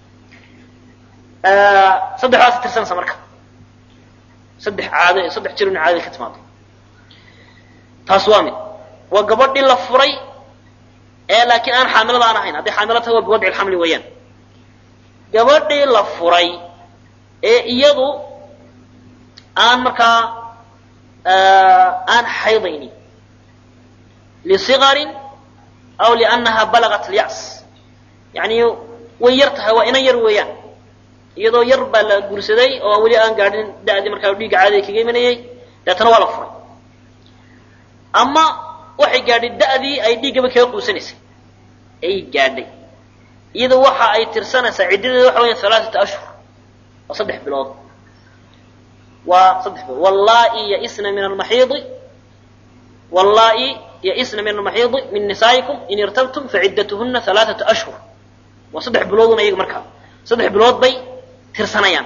saddexdaas tirsanaysa marka saddex caado saddex jir in caadada ka timaado taas waa mid waa gabadhii la furay ee laakiin aan xaamilada aan ahayn hadday xaamilo tahay waa biwadci lxamli weeyaan gabadhii la furay ee iyadu aan markaa aan xaydaynin lisigarin aw liannaha balagat alyas yani way yar tahay waa inan yar weeyaan iyadoo yar baa la guursaday oo weli aan gaadhin da'dii markaa dhiigga caadada kaga imanayay deetana waa la furay ama waxay gaadhay da'dii ay dhiiggaba kaga quusanaysay ay gaadhay iyada waxa ay tirsanaysaa ciddadeeda waxa weya halaaثata ashhur waa saddex bilood waa saddex bilood wallaa'i yaisna min almaxiidi wallaa'i yaisna min almaxiidi min nisaa'ikum in irtabtum faciddatuhuna halaaثata ashhur waa saddex bilooduna iyaga markaa saddex bilood bay tirsanayaan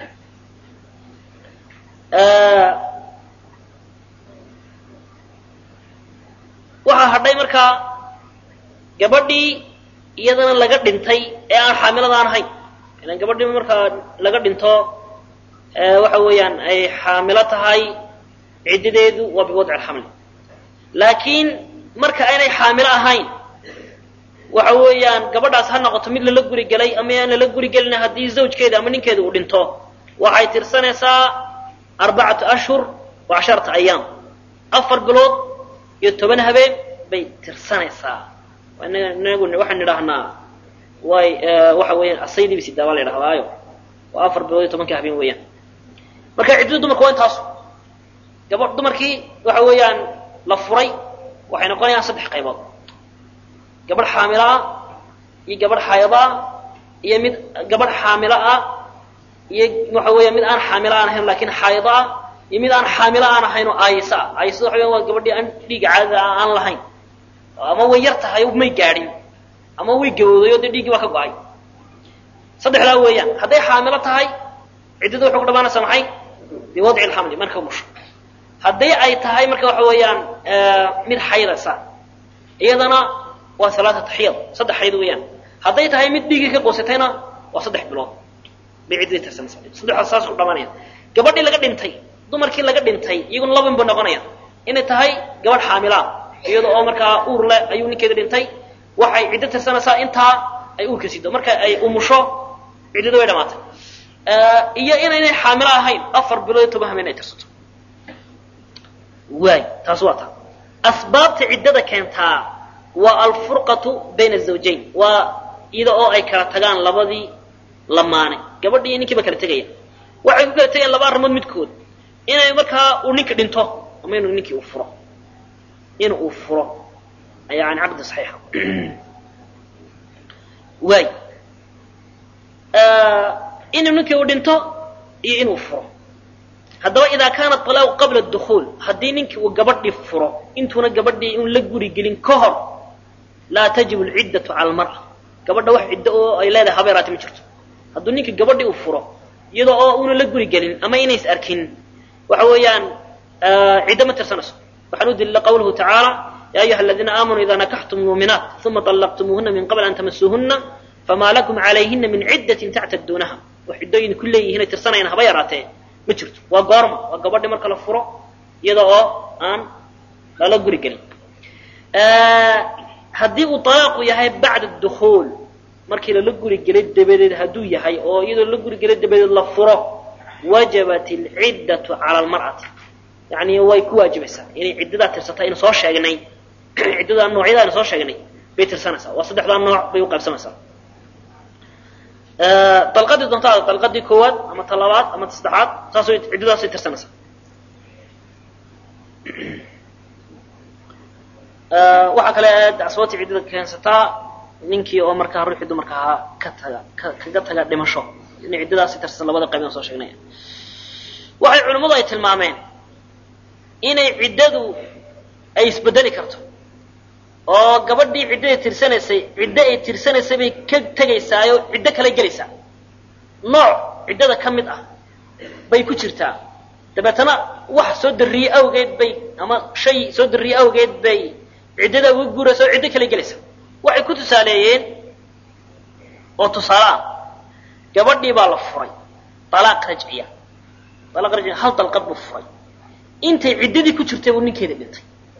waxaa hadhay markaa gabadhii iyadana laga dhintay ee aan xaamilada aan ahayn ilan gabadhii markaa laga dhinto waxa weeyaan ay xaamilo tahay ciddadeedu waa biwadci alxamli laakiin marka aynay xaamilo ahayn waxa weeyaan gabadhaas ha noqoto mid lala guri gelay ama aan lala guri gelina haddii zawjkeeda ama ninkeeda uu dhinto waxay tirsanaysaa arbacatu ashhur wa casharata ayaam afar bilood iyo toban habeen bay tirsanaysaa inagu waxaan idhaahnaa way waxa weeyaan asaydii bisidaa baa la idhahdaayo waa afar bilood iyo tobanka habeen weeyaan marka ciddada dumarka waa intaasu gabadh dumarkii waxa weeyaan la furay waxay noqonayaan saddex qaybood gabadh xaamilo ah iyo gabadh xayado ah iyo mid gabadh xaamilo ah iyo waxa weeya mid aan xaamilo aan ahayn lakin xayado ah iyo mid aan xaamilo aan ahayn oo aayisa ah aayisada waxa weyan waa gabadhii aan dhiigga caadada aan lahayn ama way yar tahay may gaadhin ama way gawooday oo dee dhiiggii waa ka go-ay saddexdaa weeyaan hadday xaamilo tahay ciddada waxay ku dhamaanaysaa maxay biwadci alxamli marka musho haddii ay tahay marka waxa weeyaan mid xaydaysa iyadana waa alaaata xiyad saddex xayd weeyaan hadday tahay mid dhiiggii ka qoosatayna waa saddex bilood bay ciddadii tirsanaysa saddexdaas saas ku dhamaanaya gabadhii laga dhintay dumarkii laga dhintay iyaguna laban ba noqonaya inay tahay gabadh xaamilaa iyada oo markaa uur leh ayuu ninkeeda dhintay waxay ciddo tirsanaysaa intaa ay uurka sido marka ay umusho ciddadu way dhamaatay iyo inaynay xaamilo ahayn afar bilood iyo toban habeen ay tirsato waay taas waa taa asbaabta ciddada keentaa waa alfurqatu bayna azawjayn waa iyada oo ay kala tagaan labadii lamaane gabadhi iyo ninkiiba kala tegaya waxay ku kala tegayaan laba arrimood midkood inay markaa uu ninka dhinto ama inuu ninkii uu furo in uu furo yani caqdi saxiixa waay inuu ninkii uu dhinto iyo inuu furo haddaba idaa kaana alaaqu qabla dukuul haddii ninkii uu gabadhii furo intuuna gabadhii un la guri gelin ka hor laa tajibu lciddatu cala almar'a gabadha wax ciddo oo ay leedahay habeeraati ma jirto hadduu ninkii gabadhii uu furo iyada oo una la guri gelin ama inays arkin waxa weeyaan ciddo ma tirsanayso waxaan u dilila qawluhu tacaala ya ayuha aladiina aamanuu ida nakaxtum muuminaat uma طallaqtumuuhuna min qabl an tamasuuhuna famaa lakum calayhina min ciddatin tactaduunaha wax ciddooyin ku leeyihiinay tirsanayaan haba yaraatee ma jirto waa goorma waa gabadhi marka la furo iyada oo aan lala guri gelin haddii uu alaaqu yahay bacda dukuul markii lala guri gelay dabadeed hadduu yahay oo iyadoo la guri gelay dabadeed la furo wajabat alciddatu cala almar'ati yani way ku waajibaysaa inay ciddadaa tirsata aynu soo sheegnay ciddadaa noocyada aynu soo sheegnay bay tirsanaysaa waa saddexdaa nooc bay u qaybsamaysaa dalqadii doontaada dalqadii koowaad ama ta labaad ama ta saddexaad saas ciddadaasay tirsanaysaa waxaa kale asbaabtii ciddada keensataa ninkii oo markaa ruuxii dumarka ahaa ka taga kaga taga dhimasho inay ciddadaasi tirsan labada qayb aan soo sheegnay waxay culimmadu ay tilmaameen inay ciddadu ay isbedeli karto oo gabadhii ciddadii tirsanaysay ciddo ay tirsanaysay bay ka tegaysaayo ciddo kale gelaysaa nooc ciddada ka mid ah bay ku jirtaa dabeetana wax soo darriye awgeed bay ama shay soo darriye awgeed bay ciddada uga guuraysa oo ciddo kale gelaysa waxay ku tusaaleeyeen oo tusaale ah gabadhii baa la furay alaaq rajciya alaaq rajciya hal dalqad buu furay intay ciddadii ku jirtay buu ninkeeda dhintay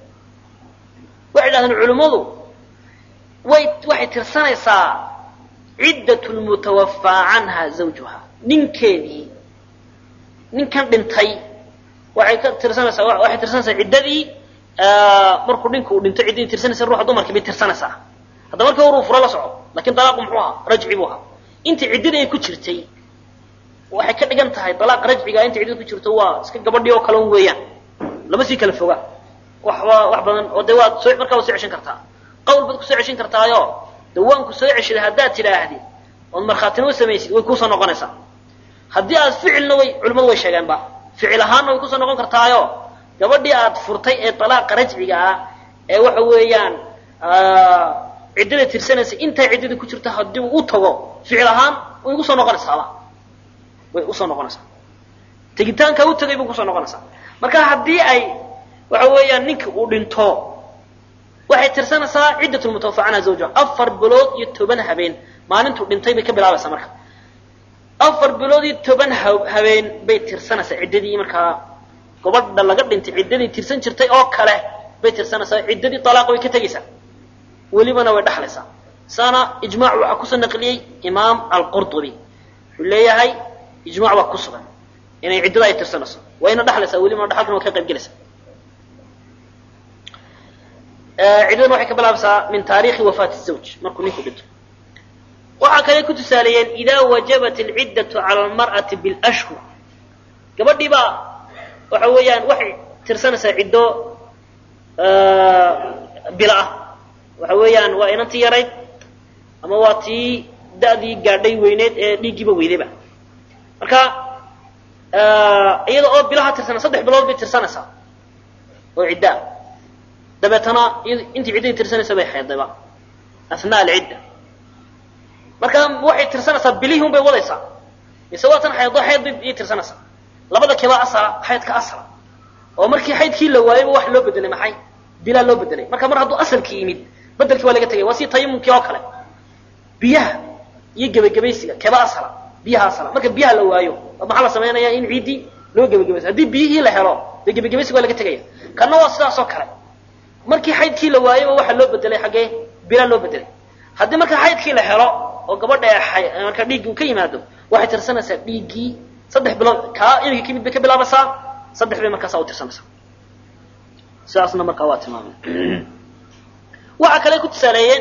waxay dhahdeen culimmadu way waxay tirsanaysaa ciddat lmutawafaa canha zawjuha ninkeedii ninkan dhintay waxay ka tirsanaysaa waxay tirsanaysaa ciddadii markuu ninku uu dhinto ciddadii tirsanaysa ruuxa dumarkii bay tirsanaysaa hadda markii hore uu furo la soco lakin dalaaqu muxuu ahaa rajci buu ahaa intii ciddadii ay ku jirtay waxay ka dhigan tahay dalaaq rajciga inta ciddada ku jirto waa iska gabadhii oo kale un weeyaan lama sii kala foga waxba wax badan oo de waad soo markaa waad soo ceshan kartaa qawl baad kusoo ceshan kartaayo de waanku soo ceshaday haddaad tidhaahdid ood markhaatina u samaysid way kuusoo noqonaysaa haddii aad ficilna way culimmadu way sheegeenba ficil ahaanna way kusoo noqon kartaayo gabadhii aad furtay ee dalaaqa rajciga ah ee waxa weeyaan ciddada tirsanaysa intaa ciddada ku jirta haddii uu u tago ficil ahaan way ugu soo noqonaysaaba way usoo noqonaysaa tegitaanka u tagay bay kusoo noqonaysaa marka haddii ay waxa weeyaan ninka uu dhinto waxay tirsanaysaa ciddat lmutawafa canha zawjuha afar bilood iyo toban habeen maalintuu dhintay bay ka bilaabaysaa marka afar bilood iyo toban habeen bay tirsanaysaa ciddadii markaa gabadha laga dhintay ciddadii tirsan jirtay oo kale bay tirsanaysaa ciddadii dalaaqa way ka tegaysaa welibana way dhexlaysaa saana ijmac waxaa kusoo naqliyey imaam alqurdubi wuxuu leeyahay ijmac baa ku sugan inay ciddada ay tirsanayso wayna dhexlaysaa welibana dhexalkana waa ka qayb gelaysaa ciddadana waxay ka bilaabaysaa min taarikhi wafaati zawj markuu ninku dhinto waxaa kale ku tusaaleeyeen idaa wajabat alciddatu cala almar'ati bilashhur gabadhii baa waxa weeyaan waxay tirsanaysaa ciddo bila ah waxa weeyaan waa inantii yarayd ama waa tii da'dii gaadhay weyneed ee dhiiggiiba weydayba marka iyada oo bilaha tirsanay saddex bilood bay tirsanaysaa oo ciddaa dabeetana intii ciddadii tirsanaysa bay xeedayba asnaa alcidda marka waxay tirsanaysaa bilihii un bay wadaysaa mise waa tan xeedo xeed bay iyay tirsanaysaa labada kibaa asala xaydka asala oo markii xaydkii la waayayba wax loo bedelay maxay bilaa loo bedelay marka mar hadduu asalkii yimid bedelkii waa laga tegay waa si tayamumkii oo kale biyaha iyo gebagabaysiga keba asala biyaha asala marka biyaha la waayo maxaa la samaynayaa in ciiddii loo gebagabaysa haddii biyihii la helo dee gebagabaysiga waa laga tegaya kanna waa sidaas oo kale markii xaydkii la waayayba waxaa loo bedelay xaggee bilaa loo bedelay haddii marka xaydkii la helo oo gabadha marka dhiiggii uu ka yimaado waxay tirsanaysaa dhiiggii saddex bilood kaa imika kamid bay ka bilaabaysaa saddex bay markaasa u tirsanaysaa sidaasna markaa waa tilmaamay waxa kale ku tusaaleeyeen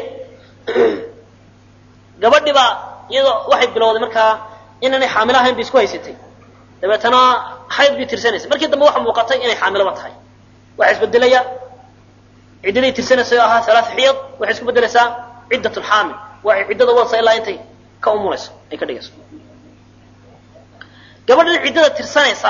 gabadhi baa iyadoo waxay bilowday markaa inaanay xaamilo ahayn bay isku haysatay dabeetana xayd bay tirsanaysa markii dambe waxa muuqatay inay xaamiloba tahay waxa isbedelaya ciddaday tirsanaysa oo ahaa alaat xiyad waxay isku bedelaysaa ciddat lxaamil waxay ciddada wadasa ilaa intay ka umulayso ay ka dhigayso gabadhan ciddada tirsanaysa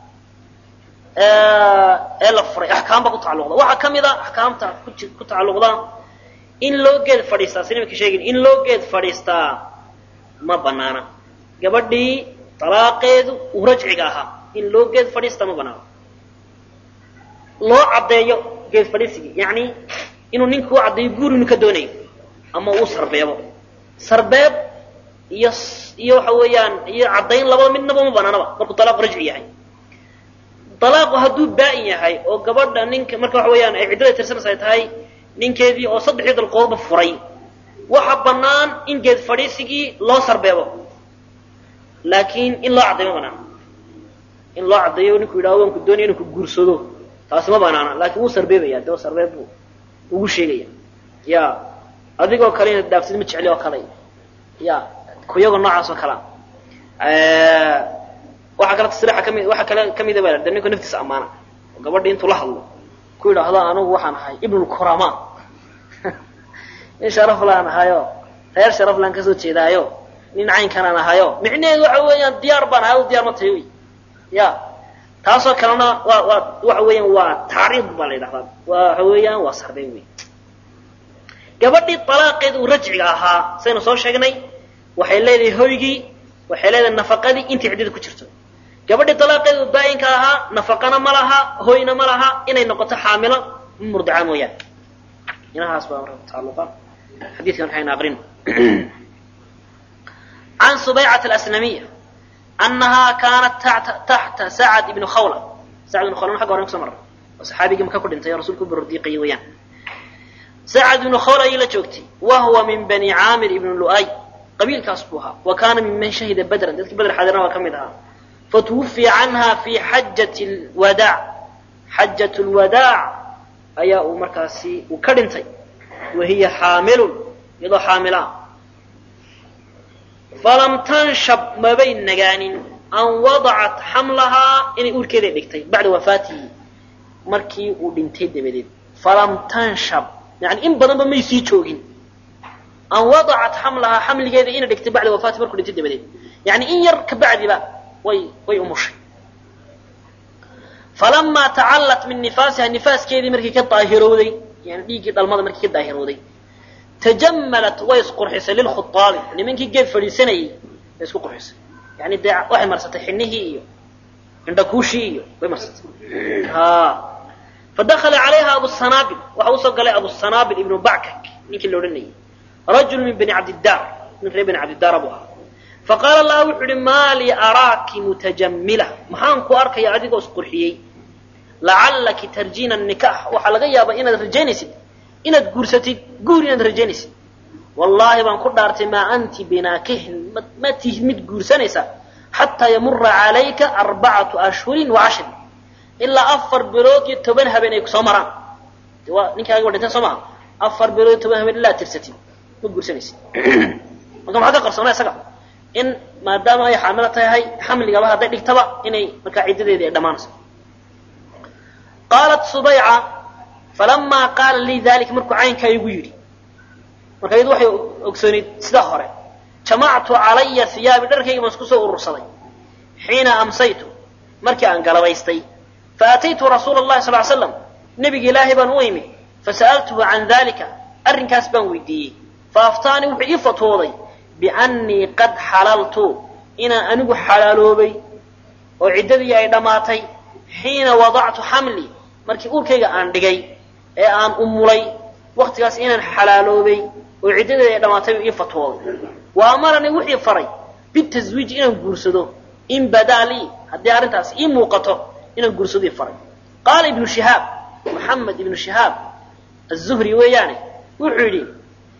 ee la furay axkaam baa ku tacalluqda waxaa ka mid a axkaamta ku tacalluqda in loo geed fadhiistaa si nimanka sheegin in loo geed fadhiistaa ma banaana gabadhii talaaqeedu uu rajciga ahaa in loo geed fadhiistaa ma banaana loo caddeeyo geed fadhiisigii yacni inuu ninka u caddeeyo guur inuu ka doonayo ama uu sarbeebo sarbeeb iyo iyo waxa weeyaan iyo caddayn labada midnaba ma banaanaba markuu talaaqu rajci yahay talaaqu hadduu baa-in yahay oo gabadha ninka marka waxa weeyaan ay ciddada tirsanaysa ay tahay ninkeedii oo saddexdii dalqoodba furay waxa bannaan in geed fadhiisigii loo sarbeebo laakiin in loo caddeeyo ma banaana in loo caddeeyo ninku yidhaho waan ku doonaya inu ku guursado taasi ma banaana laakiin wuu sarbeebaya dee sarbeeb buu ugu sheegaya ya adigoo kale inaad dhaafsid ma jecli oo kale ya kuyagoo noocaas oo kalea waxaa kale tasriixa kami waxaa kale kamida ba de ninku naftiisa ammaana oo gabadhi intuu la hadlo ku yidhaahdo anigu waxaan ahay ibnulkurama nin sharaf laan ahayo reer sharaf laan kasoo jeedaayo nin caynkanaan ahayo micnaheedu waxa weeyaan diyaar baan ahay diyaar ma tahay wy ya taasoo kalena waa waa waxa weeyaan waa tacriid baa la yidhahdaa waxa weeyaan waa sarbeyn wey gabadhii alaaqeed uu rajciga ahaa saynu soo sheegnay waxay leedahay hoygii waxay leedahay nafaqadii intii ciddada ku jirto gabadhii alaaqeed uu baa-inka ahaa nafaqana ma laha hoyna ma laha inay noqoto xaamilo murdica mooyaane inahaas baa marka tacalluqa xadiidkan waxaynu aqrin can subaycat alasnamiya annahaa kaanat taxta sacad ibni khawla sacad ibn khawla xagga horen kuso marray oo saxaabigii maka ku dhintay oo rasuulku barordiiqayay weeyaan sacad ibnu khawla ayay la joogtay wa huwa min bani caamir ibni lu'ay qabiilkaas buu ahaa wa kaana minman shahida badran dadkii badr xaadirna waa ka mid ahaa fatuwufiya canha fi xajati lwadaac xajat lwadaac ayaa uu markaasi uu ka dhintay wa hiya xaamilun iyadoo xaamilaa falam tanshab mabay nagaanin an wadacat xamlahaa inay uurkeeda dhigtay bacda wafaatihi markii uu dhintay dabadeed falam tanshab yani in badanba may sii joogin an wadacat xamlahaa xamligeeda inay dhigtay bacda wafaatihi markuu dhintay dabadeed yani in yar ka bacdiba way way umushay falamaa tacallat min nifaasiha nifaaskeedii markii ka daahirowday yani dhiiggii dhalmada markii ka daahirowday tajammalat way isqurxisay lilkhutaabi nimankii geed fadhiisanayay way isku qurxisay yani dee waxay marsatay xinihii iyo indhakuushii iyo way marsatay fadakala calayha abusanaabil waxa usoo galay abusanaabil ibnu backak ninkii la odhanayay rajul min bani cabdidaar nin reer bani cabdidaara buu ahaa faqaala laha wuxuu ihi maa lii araaki mutajamila maxaan ku arkaya adigoo isqurxiyey lacallaki tarjiina nikax waxaa laga yaabaa inaad rajaynaysid inaad guursatid guur inaad rajaynaysid wallaahi baan ku dhaartay maa anti binaakihin ma tihid mid guursanaysa xataa yamura calayka arbacatu ashhurin wa cashrin ilaa afar bilood iyo toban habeen ay kusoo maraan waa ninkaaga wa dhinteen soo maha afar bilood iyo toban habeen ilaa tirsatid ma guursanaysid marka maxaa ka qarsoona isaga in maadaama ay xaamilo tahay xamligaba hadday dhigtaba inay markaa ciddadeedii ay dhammaanayso qaalat subayca falamaa qaala lii dalika markuu caynkaa igu yidhi marka iyadu waxay ogsoonayd sidaa hore jamactu calaya hiyaabi dharkayga baan isku soo urursaday xiina amsaytu markii aan galabaystay faataytu rasuula allahi sal slam nebiga ilaahay baan u imi fasa'altuhu can dalika arrinkaas baan weydiiyey faaftaanii wuxuu ii fatwooday biannii qad xalaltu inaan anigu xalaaloobay oo ciddadii ay dhammaatay xiina wadactu xamlii markii uurkayga aan dhigay ee aan umulay waktigaas inaan xalaaloobay oo ciddadeeda ay dhammaatay ii fatwooday wa amaranii wixii faray bitaswiiji inaan guursado in badaa lii haddii arrintaas ii muuqato inaan guursadii faray qaala ibnu shihaab maxamed ibnu shihaab azuhri weeyaane wuxuu yidhi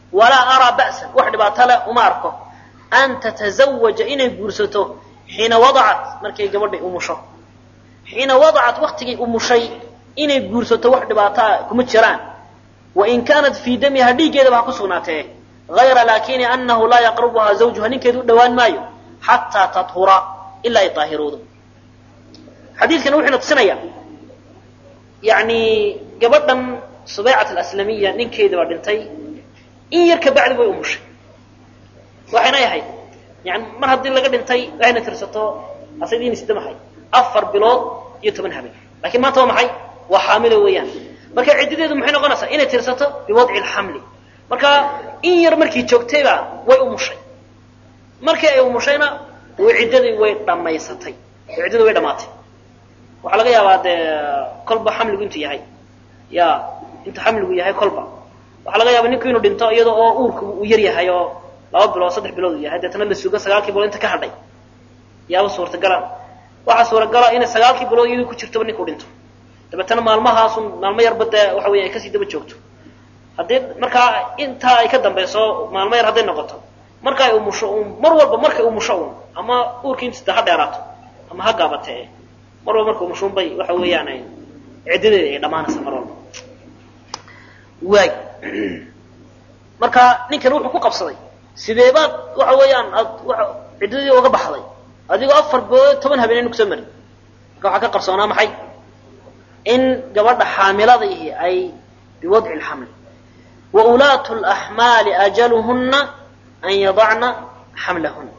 walaa araa ba'san wax dhibaato leh uma arko an tatazawaja inay guursato xiina wadacat markay gabadhay umusho xiina wadacat waktigay umushay inay guursato wax dhibaataa kuma jiraan wain kaanat fii damiha dhiiggeedaba ha ku sugnaatee hayra laakini anahu laa yaqrubuhaa zawjuha ninkeedu u dhowaan maayo xataa tathura ilaa ay daahiroodo xadiidkan wuxuuna tusinayaa yani gabadhan subeycat alaslamiya ninkeedii baa dhintay in yar ka bacdi way umushay waxayna ahayd yani mar haddii laga dhintay waxayna tirsato asadiina sida maxay afar bilood iyo toban habeen lakiin maanta waa maxay waa xaamilo weeyaan marka ciddadeedu maxay noqonaysaa inay tirsato biwadci lxamli marka in yar markii joogtayba way umushay markii ay umushayna ciddadii way dhamaysatay ciddadii way dhamaatay waxaa laga yaabaa dee kolba xamligu intuu yahay ya intuu xamligu yahay kolba waxaa laga yaaba ninku inuu dhinto iyada oo uurku uu yar yahay oo laba bilood saddex bilood uu yahay deetana la sugo sagaalkii bilood inta ka hadhay yaaba suurtagala waxaa suuragala inay sagaalkii bilood iyadoo ku jirtoba ninku dhinto dabeetana maalmahaasun maalmo yarba dee waxa weya ay kasii daba joogto haddii markaa intaa ay ka dambayso maalmo yar hadday noqoto marka ay umusho un mar walba markay umusho un ama uurkii inta ha dheeraato ama ha gaabatee mar walba marka umusho un bay waxa weeyaan ciddadeeda ay dhamaanaysa mar walba waay marka ninkan wuxuu ku qabsaday sidee baad waxa weeyaan aad ciddadii uga baxday adigoo afar bilood toban habeenayna kusoo marin marka waxaa ka qarsoonaa maxay in gabadha xaamiladiihi ay biwadci lxamli wa ulaatu laxmaali ajaluhuna an yadacna xamlahuna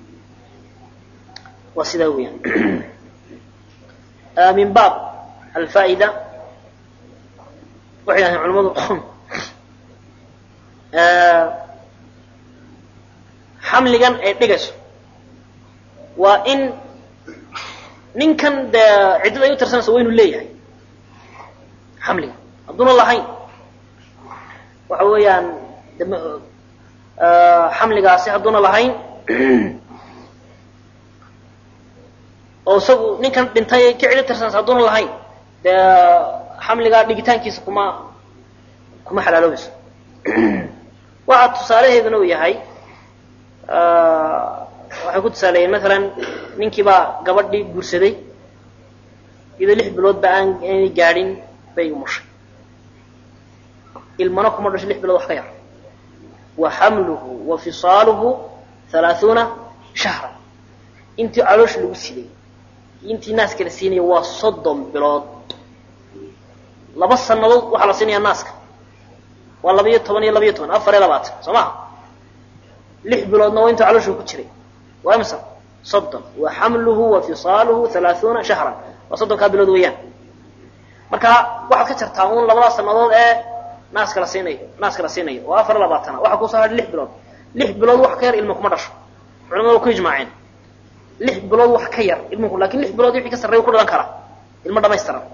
waa sidaa weeyaan min baab alfaa'ida waxay yidhahdeen culamadu xamligan ay dhigayso waa in ninkan dee ciddada ay u tirsanaysa waa inuu leeyahay xamliga hadduuna lahayn waxa weeyaan xamligaasi hadduuna lahayn oo isagu ninkan dhintay ka cido tirsanaysa hadduuna lahayn dee xamligaa dhigitaankiisa kuma kuma xalaaloobayso waxaa tusaalaheeduna uu yahay waxay ku tusaaleeyeen maalan ninkii baa gabadhii guursaday iyadoo lix biloodba aan aanay gaadhin bay umushay ilmana kuma dhasho lix bilood wax ka yar wa xamluhu wa fisaaluhu halaaثuuna shahra intii caloosh lagu siday intii naaska la siinaya waa soddon bilood laba sanadood waxaa la siinaya naaska waa laba iyo toban iyo laba iyo toban afar iyo labaatan soo maha lix biloodna waa intuu calooshu ku jiray waa imsa soddon wa xamluhu wa fisaaluhu halaaثuuna shahran waa soddonkaa bilood weeyaan marka waxaad ka jartaa un labada sanadood ee naaska la siinayo naaska la siinayo oo afar iyo labaatana waxaa kusoo hadhay lix bilood lix bilood wax ka yar ilma kuma dhasho culamada waa ku ijmaaceen lix bilood wax ka yar ilmuku lakin lix bilood wixii ka sarreeya ku dhalan karaa ilmo dhamaystiran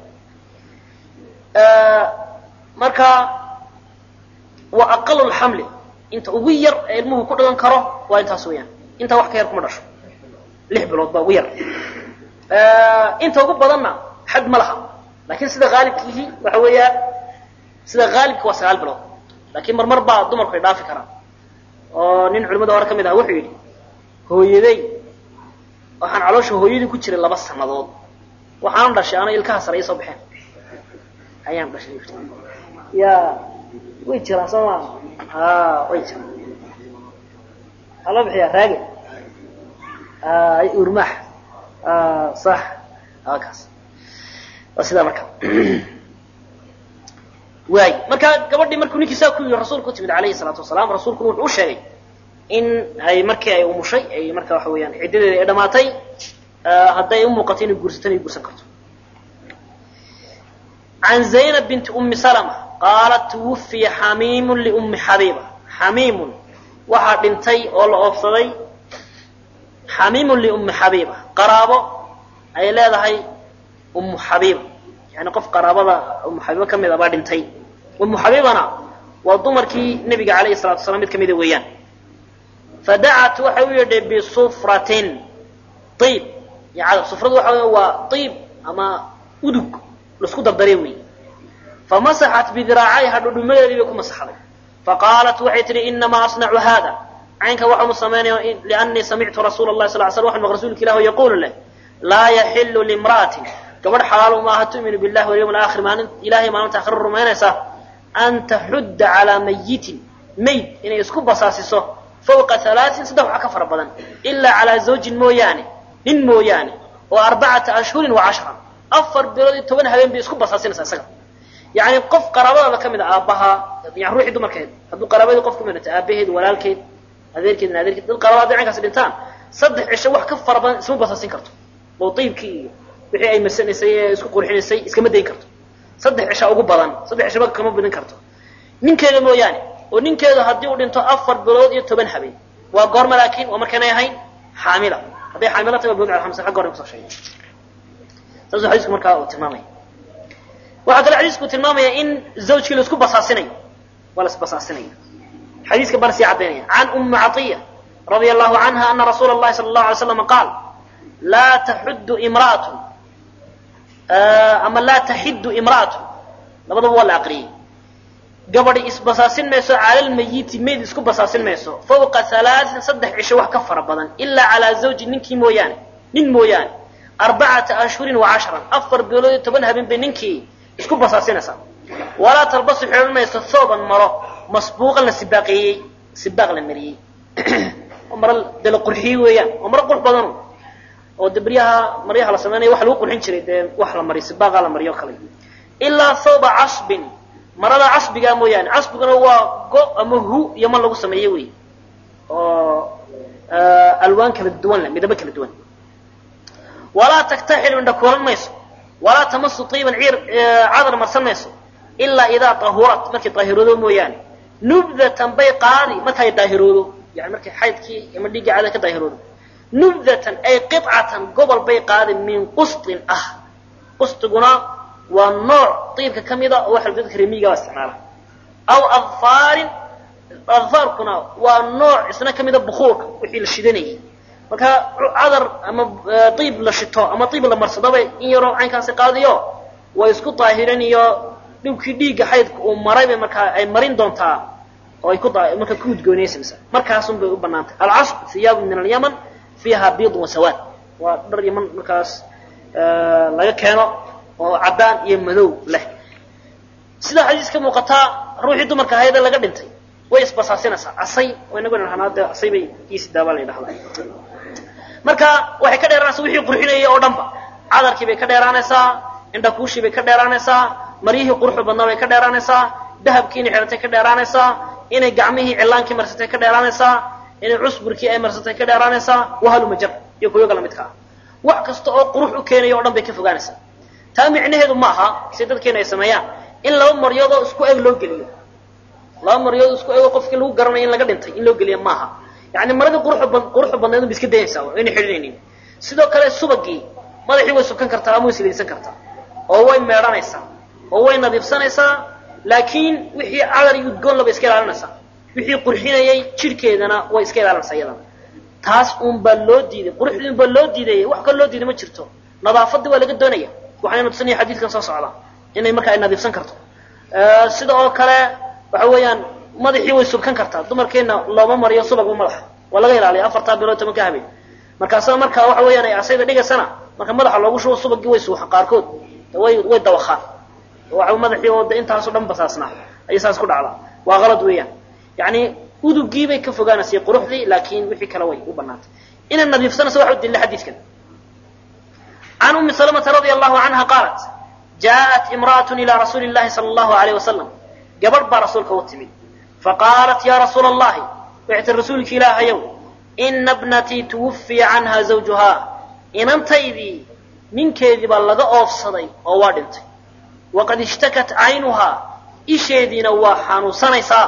marka wa aqalu lxamli inta ugu yar ee ilmuhu ku dhalan karo waa intaas weeyaan intaa wax ka yar kuma dhasho lix bilood baa ugu yar inta ugu badanna xad ma laha lakin sida haalibkiihi waxa weeyaa sida haalibka waa sagaal bilood lakin marmar baa dumarku ay dhaafi karaan oo nin culimada hore ka mid aha wuxuu yidhi hooyaday waxaan caloosha hooyadii ku jiray laba sanadood waxaan dhashay ana ilkaha sare ii soo baxeen ayaan dhashay ya way jiraan soo maa a way jiraan waxaa loo bixiyaa raage urmaax sax kaas waa sidaa marka waay marka gabadhii markuu ninkii saa ku yii rasuulku utimid alayhi salaatu wasalaam rasuulkuna wuxuu u sheegay in ay markii ay umushay ay marka waxa weeyaan ciddadeeda ay dhamaatay hadday u muuqato inay guursatana ay guursan karto can zaynab binti umi salma qaalat twufiya xamiimun liummi xabiiba xamiimun waxaa dhintay oo la oofsaday xamiimun liummi xabiiba qaraabo ay leedahay ummu xabiiba yani qof qaraabada ummu xabiiba ka mid a baa dhintay ummu xabiibana waa dumarkii nebiga alayhi salatu wasalaam mid ka mida weeyaan fadacat waxay u yidhay bisufratin iib yacada sufradu waxa wey waa iib ama udug laisku dardare wey famasaxat bidiraacayha dhudhumadeedii bay ku masaxday faqaalat waxay tihi inamaa asnacu hada caynka waxaanu samaynaya liannii samictu rasuula llahi sal sl waxan maq rasuulka ilah yaquulu leh laa yaxilu limra'atin gabadh xalaalu maaha tu'minu billahi walyawm alaakhir maalin ilahay maalinta akhira rumaynaysa an taxudda calaa mayitin mayd inay isku basaasiso fawqa halaatin saddex wax ka fara badan ilaa calaa zawjin mooyaane nin mooyaane oo arbacata ashhurin wa cashra afar bilood iyo toban habeen bay isku basaasinaysaa isaga yacni qof qaraabadaada ka mid a aabbahaa yani ruuxii dumarkeed hadduu qaraabadii qof ka mid dhata aabaheed walaalkeed adeerkeed adeerkeed dad qaraabada hadday caynkaasi dhintaan saddex cisho wax ka fara badan isma basaasin karto oo tiibkii iyo wixii ay masanaysay ee isku qurxinaysay iskama dayn karto saddex cisha ugu badan saddex cishaba kama badin karto ninkeeda mooyaane oo ninkeedu haddii uu dhinto afar bilood iyo toban habeen waa goorma laakiin waa markaynay ahayn xaamila hadday xaamila tahay waa bilood cala hamsa xagga hore kusoo sheegay saasuu xadiisku markaa uu tilmaamaya waxaa kale xadiisku tilmaamaya in zawjkii la isku basaasinayo waa la isbasaasinayo xadiiska baan sii caddaynaya can ummi catiya radia allahu canha ana rasuula allahi sala allahu alay slam qaal laa taxuddu imra'atun ama laa taxiddu imra'atun labadaba waa la aqriyey gabadhi isbasaasin mayso calalmayiti mayd isku basaasin mayso fawqa halaatin saddex cisho wax ka fara badan ilaa calaa zawji ninkii mooyaane nin mooyaane arbacata ashhurin wa cashran afar bilood iyo toban habeen bay ninkii isku basaasinaysaa walaa talbasu xidhan mayso thooban maro masbuuqan la sibaaqeeyey sibaaq la mariyey maro dee la qurxiyey weeyaan waa maro qurux badanu oo de baryaha maryaha la sameynaya wax lagu qurxin jiray dee wax la mariyo sibaaqa la mariyo kale ilaa thawba casbin marada casbigaa mooyaane casbiguna waa go ama hu iyo man lagu sameeye wey oo alwaan kala duwan leh midabo kala duwan walaa taktaxilu indha kuulan mayso walaa tamasu tiiban ciir cadar marsan mayso ilaa idaa tahurat markay daahiroodo mooyaane nubdatan bay qaadi markay daahiroodo yani markay xaydkii ama dhiiggii cada ka daahiroodo nubdatan ay qicatan gobol bay qaadi min qustin ah qustiguna waa nooc diibka ka mida oo waxa dadka remiiga isticmaala aw adfaarin adfaarkuna waa nooc isna ka mida bukuurka wixii la shidanayay marka cadar ama diib la shito ama diib la marsadaba in yaroo caynkaasi qaadiyo way isku daahirin iyo dhibkii dhiigga xaydka uu maray bay markaa ay marin doontaa oo ay ku markaa ku udgoonaysamsa markaasun bay u banaantay alcasb hiyaabu min alyaman fiiha biidun wasawaad waa dhar yaman markaas laga keeno oo caddaan iyo madow leh sidaa xadiis ka muuqataa ruuxii dumarka ahaydee laga dhintay way isbasaasinaysaa asay inagu dhahnaa dee asay bay iisi daabaa la yidhahdaa marka waxay ka dheeraanaysaa wixii qurxinayay oo dhanba cadarkii bay ka dheeraanaysaa indhakuushii bay ka dheeraanaysaa maryihii quruxda badnaa bay ka dheeraanaysaa dahabkii inay xidhatay ka dheeraanaysaa inay gacmihii cilaankii marsatay ka dheeraanaysaa inay cusburkii ay marsatay ka dheeraanaysaa wahalumajar iyo kuyoga lamidka ah wax kasta oo qurux u keenaya o dhan bay ka fogaanaysaa taa micnaheedu ma aha si dadkeena ay sameeyaan in laba maryoodoo isku eg loo geliyo laba maryood isku ego qofkii lagu garanayo in laga dhintay in loo geliyo maaha yani maradii quruxda badnayd ba iska dayaysaa inay xidhinaynin sidoo kale subagii madaxii way subkan kartaa ama way silaysan kartaa oo way meedhanaysaa oo way nadiifsanaysaa laakiin wixii cadar iyo udgoon laba iska ilaalinaysaa wixii qurxinayay jidhkeedana way iska ilaalinaysaa iyadana taas uun baa loo diiday quruxdii un baa loo diidaya wax kal loo diiday ma jirto nadaafadii waa laga doonaya waxayna tusinaya xadiidkan soo socda inay marka ay nadiifsan karto sida oo kale waxa weeyaan madaxii way subkan kartaa dumarkeena looma mariyo subagba madaxa waa laga ilaaliya afartaa bilood tobanka habeen markaasna marka waxa weeyaan ay asayda dhigaysana marka madaxa loogu shubo subagii way suuxan qaarkood way way dawakhaan waa madaxii oo de intaasoo dhan basaasnaa ayay saas ku dhacdaa waa qalad weeyaan yani udugii bay ka fogaanaysay quruxdii laakiin wixii kale way u banaantay inay nadiifsanayso waxa u dilla xadiidkan can umi salamata radia allahu canha qaalat jaaءat imra'at ila rasuuli llahi sala allahu alayh wasalam gabadh baa rasuulka u timid faqaalat ya rasuula allahi waxay tii rasuulki ilaahayow ina bnatii tuwufiya canha zawjuhaa inantaydii ninkeedii baa laga oofsaday oo waa dhintay waqad ishtakat caynuhaa isheediina waa xanuunsanaysaa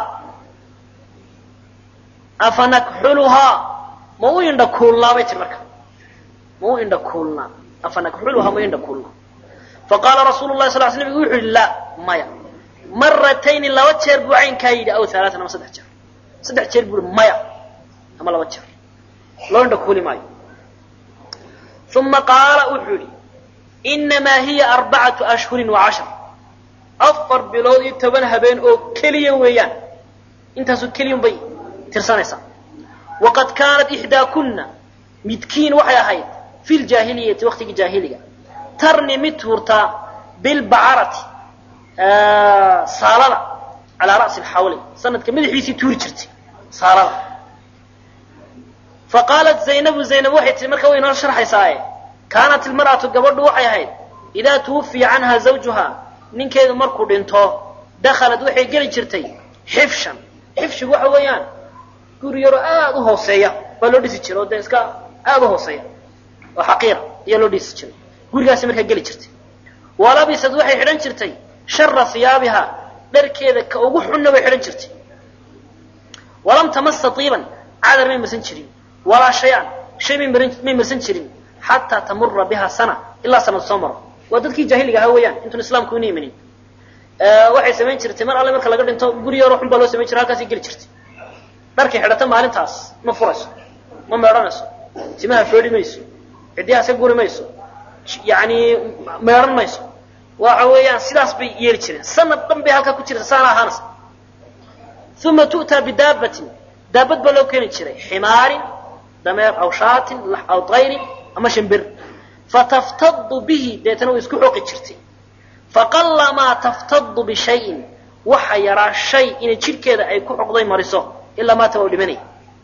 afa nakxuluhaa ma u indha kuulnaa bay tir marka ma u indha kuulnaa afa nakxuluhaa ma u indha kuulnaa faqaala rasuulu lahi sal l slam wuxu yihi laa maya maratayni laba jeer buu caynkaa yidhi aw alaatan ama saddex jeer saddex jeer buu yihi maya ama laba jeer loo indha kuuli maayo uma qaala wuxuu yihi inamaa hiya arbacatu ashhurin wa cashar afar bilood iyo toban habeen oo keliya weeyaan intaasoo keliyun bay tirsanaysaa waqad kaanat ixdaakunna midkiin waxay ahayd fi ljaahiliyati waqtigii jaahiliga tarni mid tuurtaa bilbacarati saalada calaa ra'si lxawli sanadka madaxiisii tuuri jirtay saalada faqaalat zaynabu zaynab waxay tihi marka way inoo sharxaysaaye kaanat ilmar'atu gabadhu waxay ahayd idaa tuwufiya canha zawjuha ninkeedu markuu dhinto dakhalad waxay geli jirtay xifshan xifshigu waxa weeyaan guri yaroo aada u hooseeya baa loo dhisi jiray oo dee iska aada u hooseeya oo xaqiira ayaa loo dhisi jiray gurigaasi markaa geli jirtay walabisad waxay xidhan jirtay shara hiyaabiha dharkeeda ka ugu xunna bay xidhan jirtay walam tamasa tiiban cadar may marsan jirin walaa shay-an shay may marsan jirin xataa tamura biha sana ilaa sanad soo maro waa dadkii jaahiliga ahaa weeyaan intuun islaamku una imanin waxay samayn jirtay mar alle marka laga dhinto guri yaroo xun baa loo samayn jiray halkaasay geli jirtay dharkay xidhata maalintaas ma furayso ma meedhanayso timaha foodhi mayso ciddiyaha iska guri mayso yani meedhan mayso waxa weeyaan sidaas bay yeeli jireen sanad dhan bay halkaa ku jirta saana ahaanaysa uma tu'taa bidaabatin daabad baa loo keeni jiray ximaarin dameer aw shaatin aw tayrin ama shimbir fataftadu bihi deetana way isku xooqi jirtay faqalamaa taftadu bishayin waxa yaraa shay inay jidhkeeda ay ku xoqday mariso ilaa maata waa u dhimanay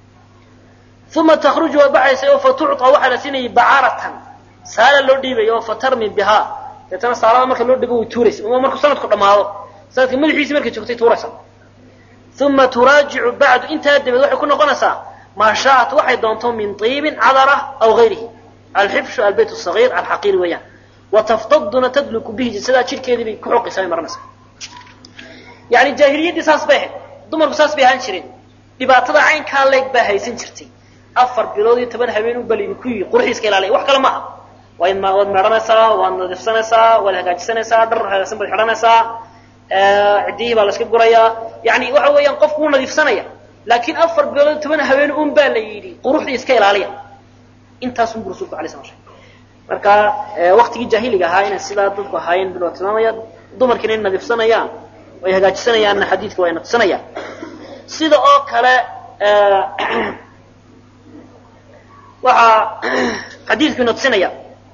uma takhruju waa baxaysay oo fatucطa waxaa la siinayay bacaratan saala loo dhiibay oo fatarmi bihaa deetana saalada marka loo dhibo way tuuraysa ama markuu sanadku dhammaado sanadka madaxiisii markay joogtay tuuraysa uma turaajicu bacdu intaa dabeed waxay ku noqonaysaa maa shaaءat waxay doonto min طiibin cadara aw gayrihi alxibshu albayt الصaغيir alxaqiir weeyaan wataftaduna tadluku bihi jasadaa jidhkeedii bay ku xoqaysaa bay maranaysaa yani jaahiliyaddii saas bay ahayd dumarku saas bay ahaan jireen dhibaatada caynkaa leeg baa haysan jirtay afar bilood iyo toban habeen u bal idinku yihi quruxii iska ilaaliya wax kale maaha waad waad meedhanaysaa waad nadiifsanaysaa waad hagaajisanaysaa dhar hagaagsan baad xidhanaysaa ciddiyihii baa la iska gurayaa yani waxa weeyaan qofku wuu nadiifsanaya laakiin afar bilood iyo toban habeen un baa la yidhi quruxdii iska ilaaliya intaasun bu rasulku alay sla slam marka waktigii jaahiliga ahaa inay sidaa dadku ahaayeen bil waa tilmaamaya dumarkiina inay nadiifsanayaan ay hagaajisanayaanna xadiidka waa natusanayaan sida oo kale waxaa xadiidku ina tusinaya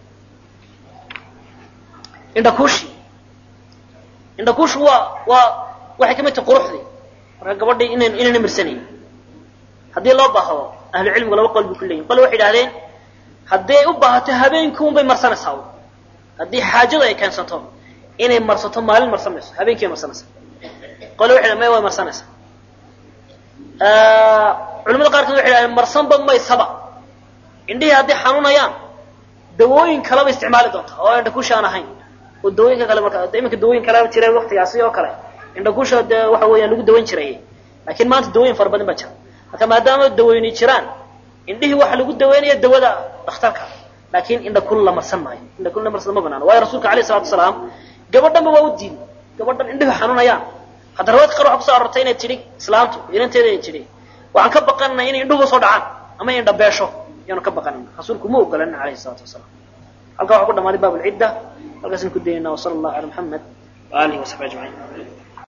indhakuushi indhakuushu waa waa waxay kamid tahay quruxdii marka gabadhii inan inayna mirsanayn haddii loo baahdo ahlu cilmigu laba qol bay ku leeyihin qole waxay idhahdeen haddii ay u baahato habeenkii un bay marsanaysaa haddii xaajadu ay keensato inay marsato maalin marsan mayso habeenkii bay marsanaysaa qole waxay dhahen maya way marsanaysaa culamada qaarkood waxay dhahdeen marsanba maysaba indhihii hadday xanuunayaan dawooyin kaleba isticmaali doonta oo indhakuusha aan ahayn oo dawooyinka kale marka iminka dawooyin kaleba jira waktigaasi oo kale indhakuusha dee waxa weeyaan lagu dawayn jiray laakiin maanta dawooyin fara badan baa jira marka maadaama daweyni jiraan indhihii waxa lagu daweynaya dawada dhakhtarka laakiin indhakul la marsan maayo indhakul la marsan ma banaano waayo rasuulka alayh salatu wasalaam gabadhanba waa u diiday gabadhan indhihi xanuunayaan hadda rawaadka qaar waxa kuso arortay inay tidhi islaamtu inanteeda ay tidhi waxaan ka baqanana inay indhuhu soo dhacaan ama indha beesho ayaanu ka baqanana rasuulku ma ogolanin alayhi salatu wasalaam halkaa waxaa ku dhamaaday baab lcidda halkaasaan ku daynana wasala allahu cala muxamed wa alihi wasaxbi ajmaciin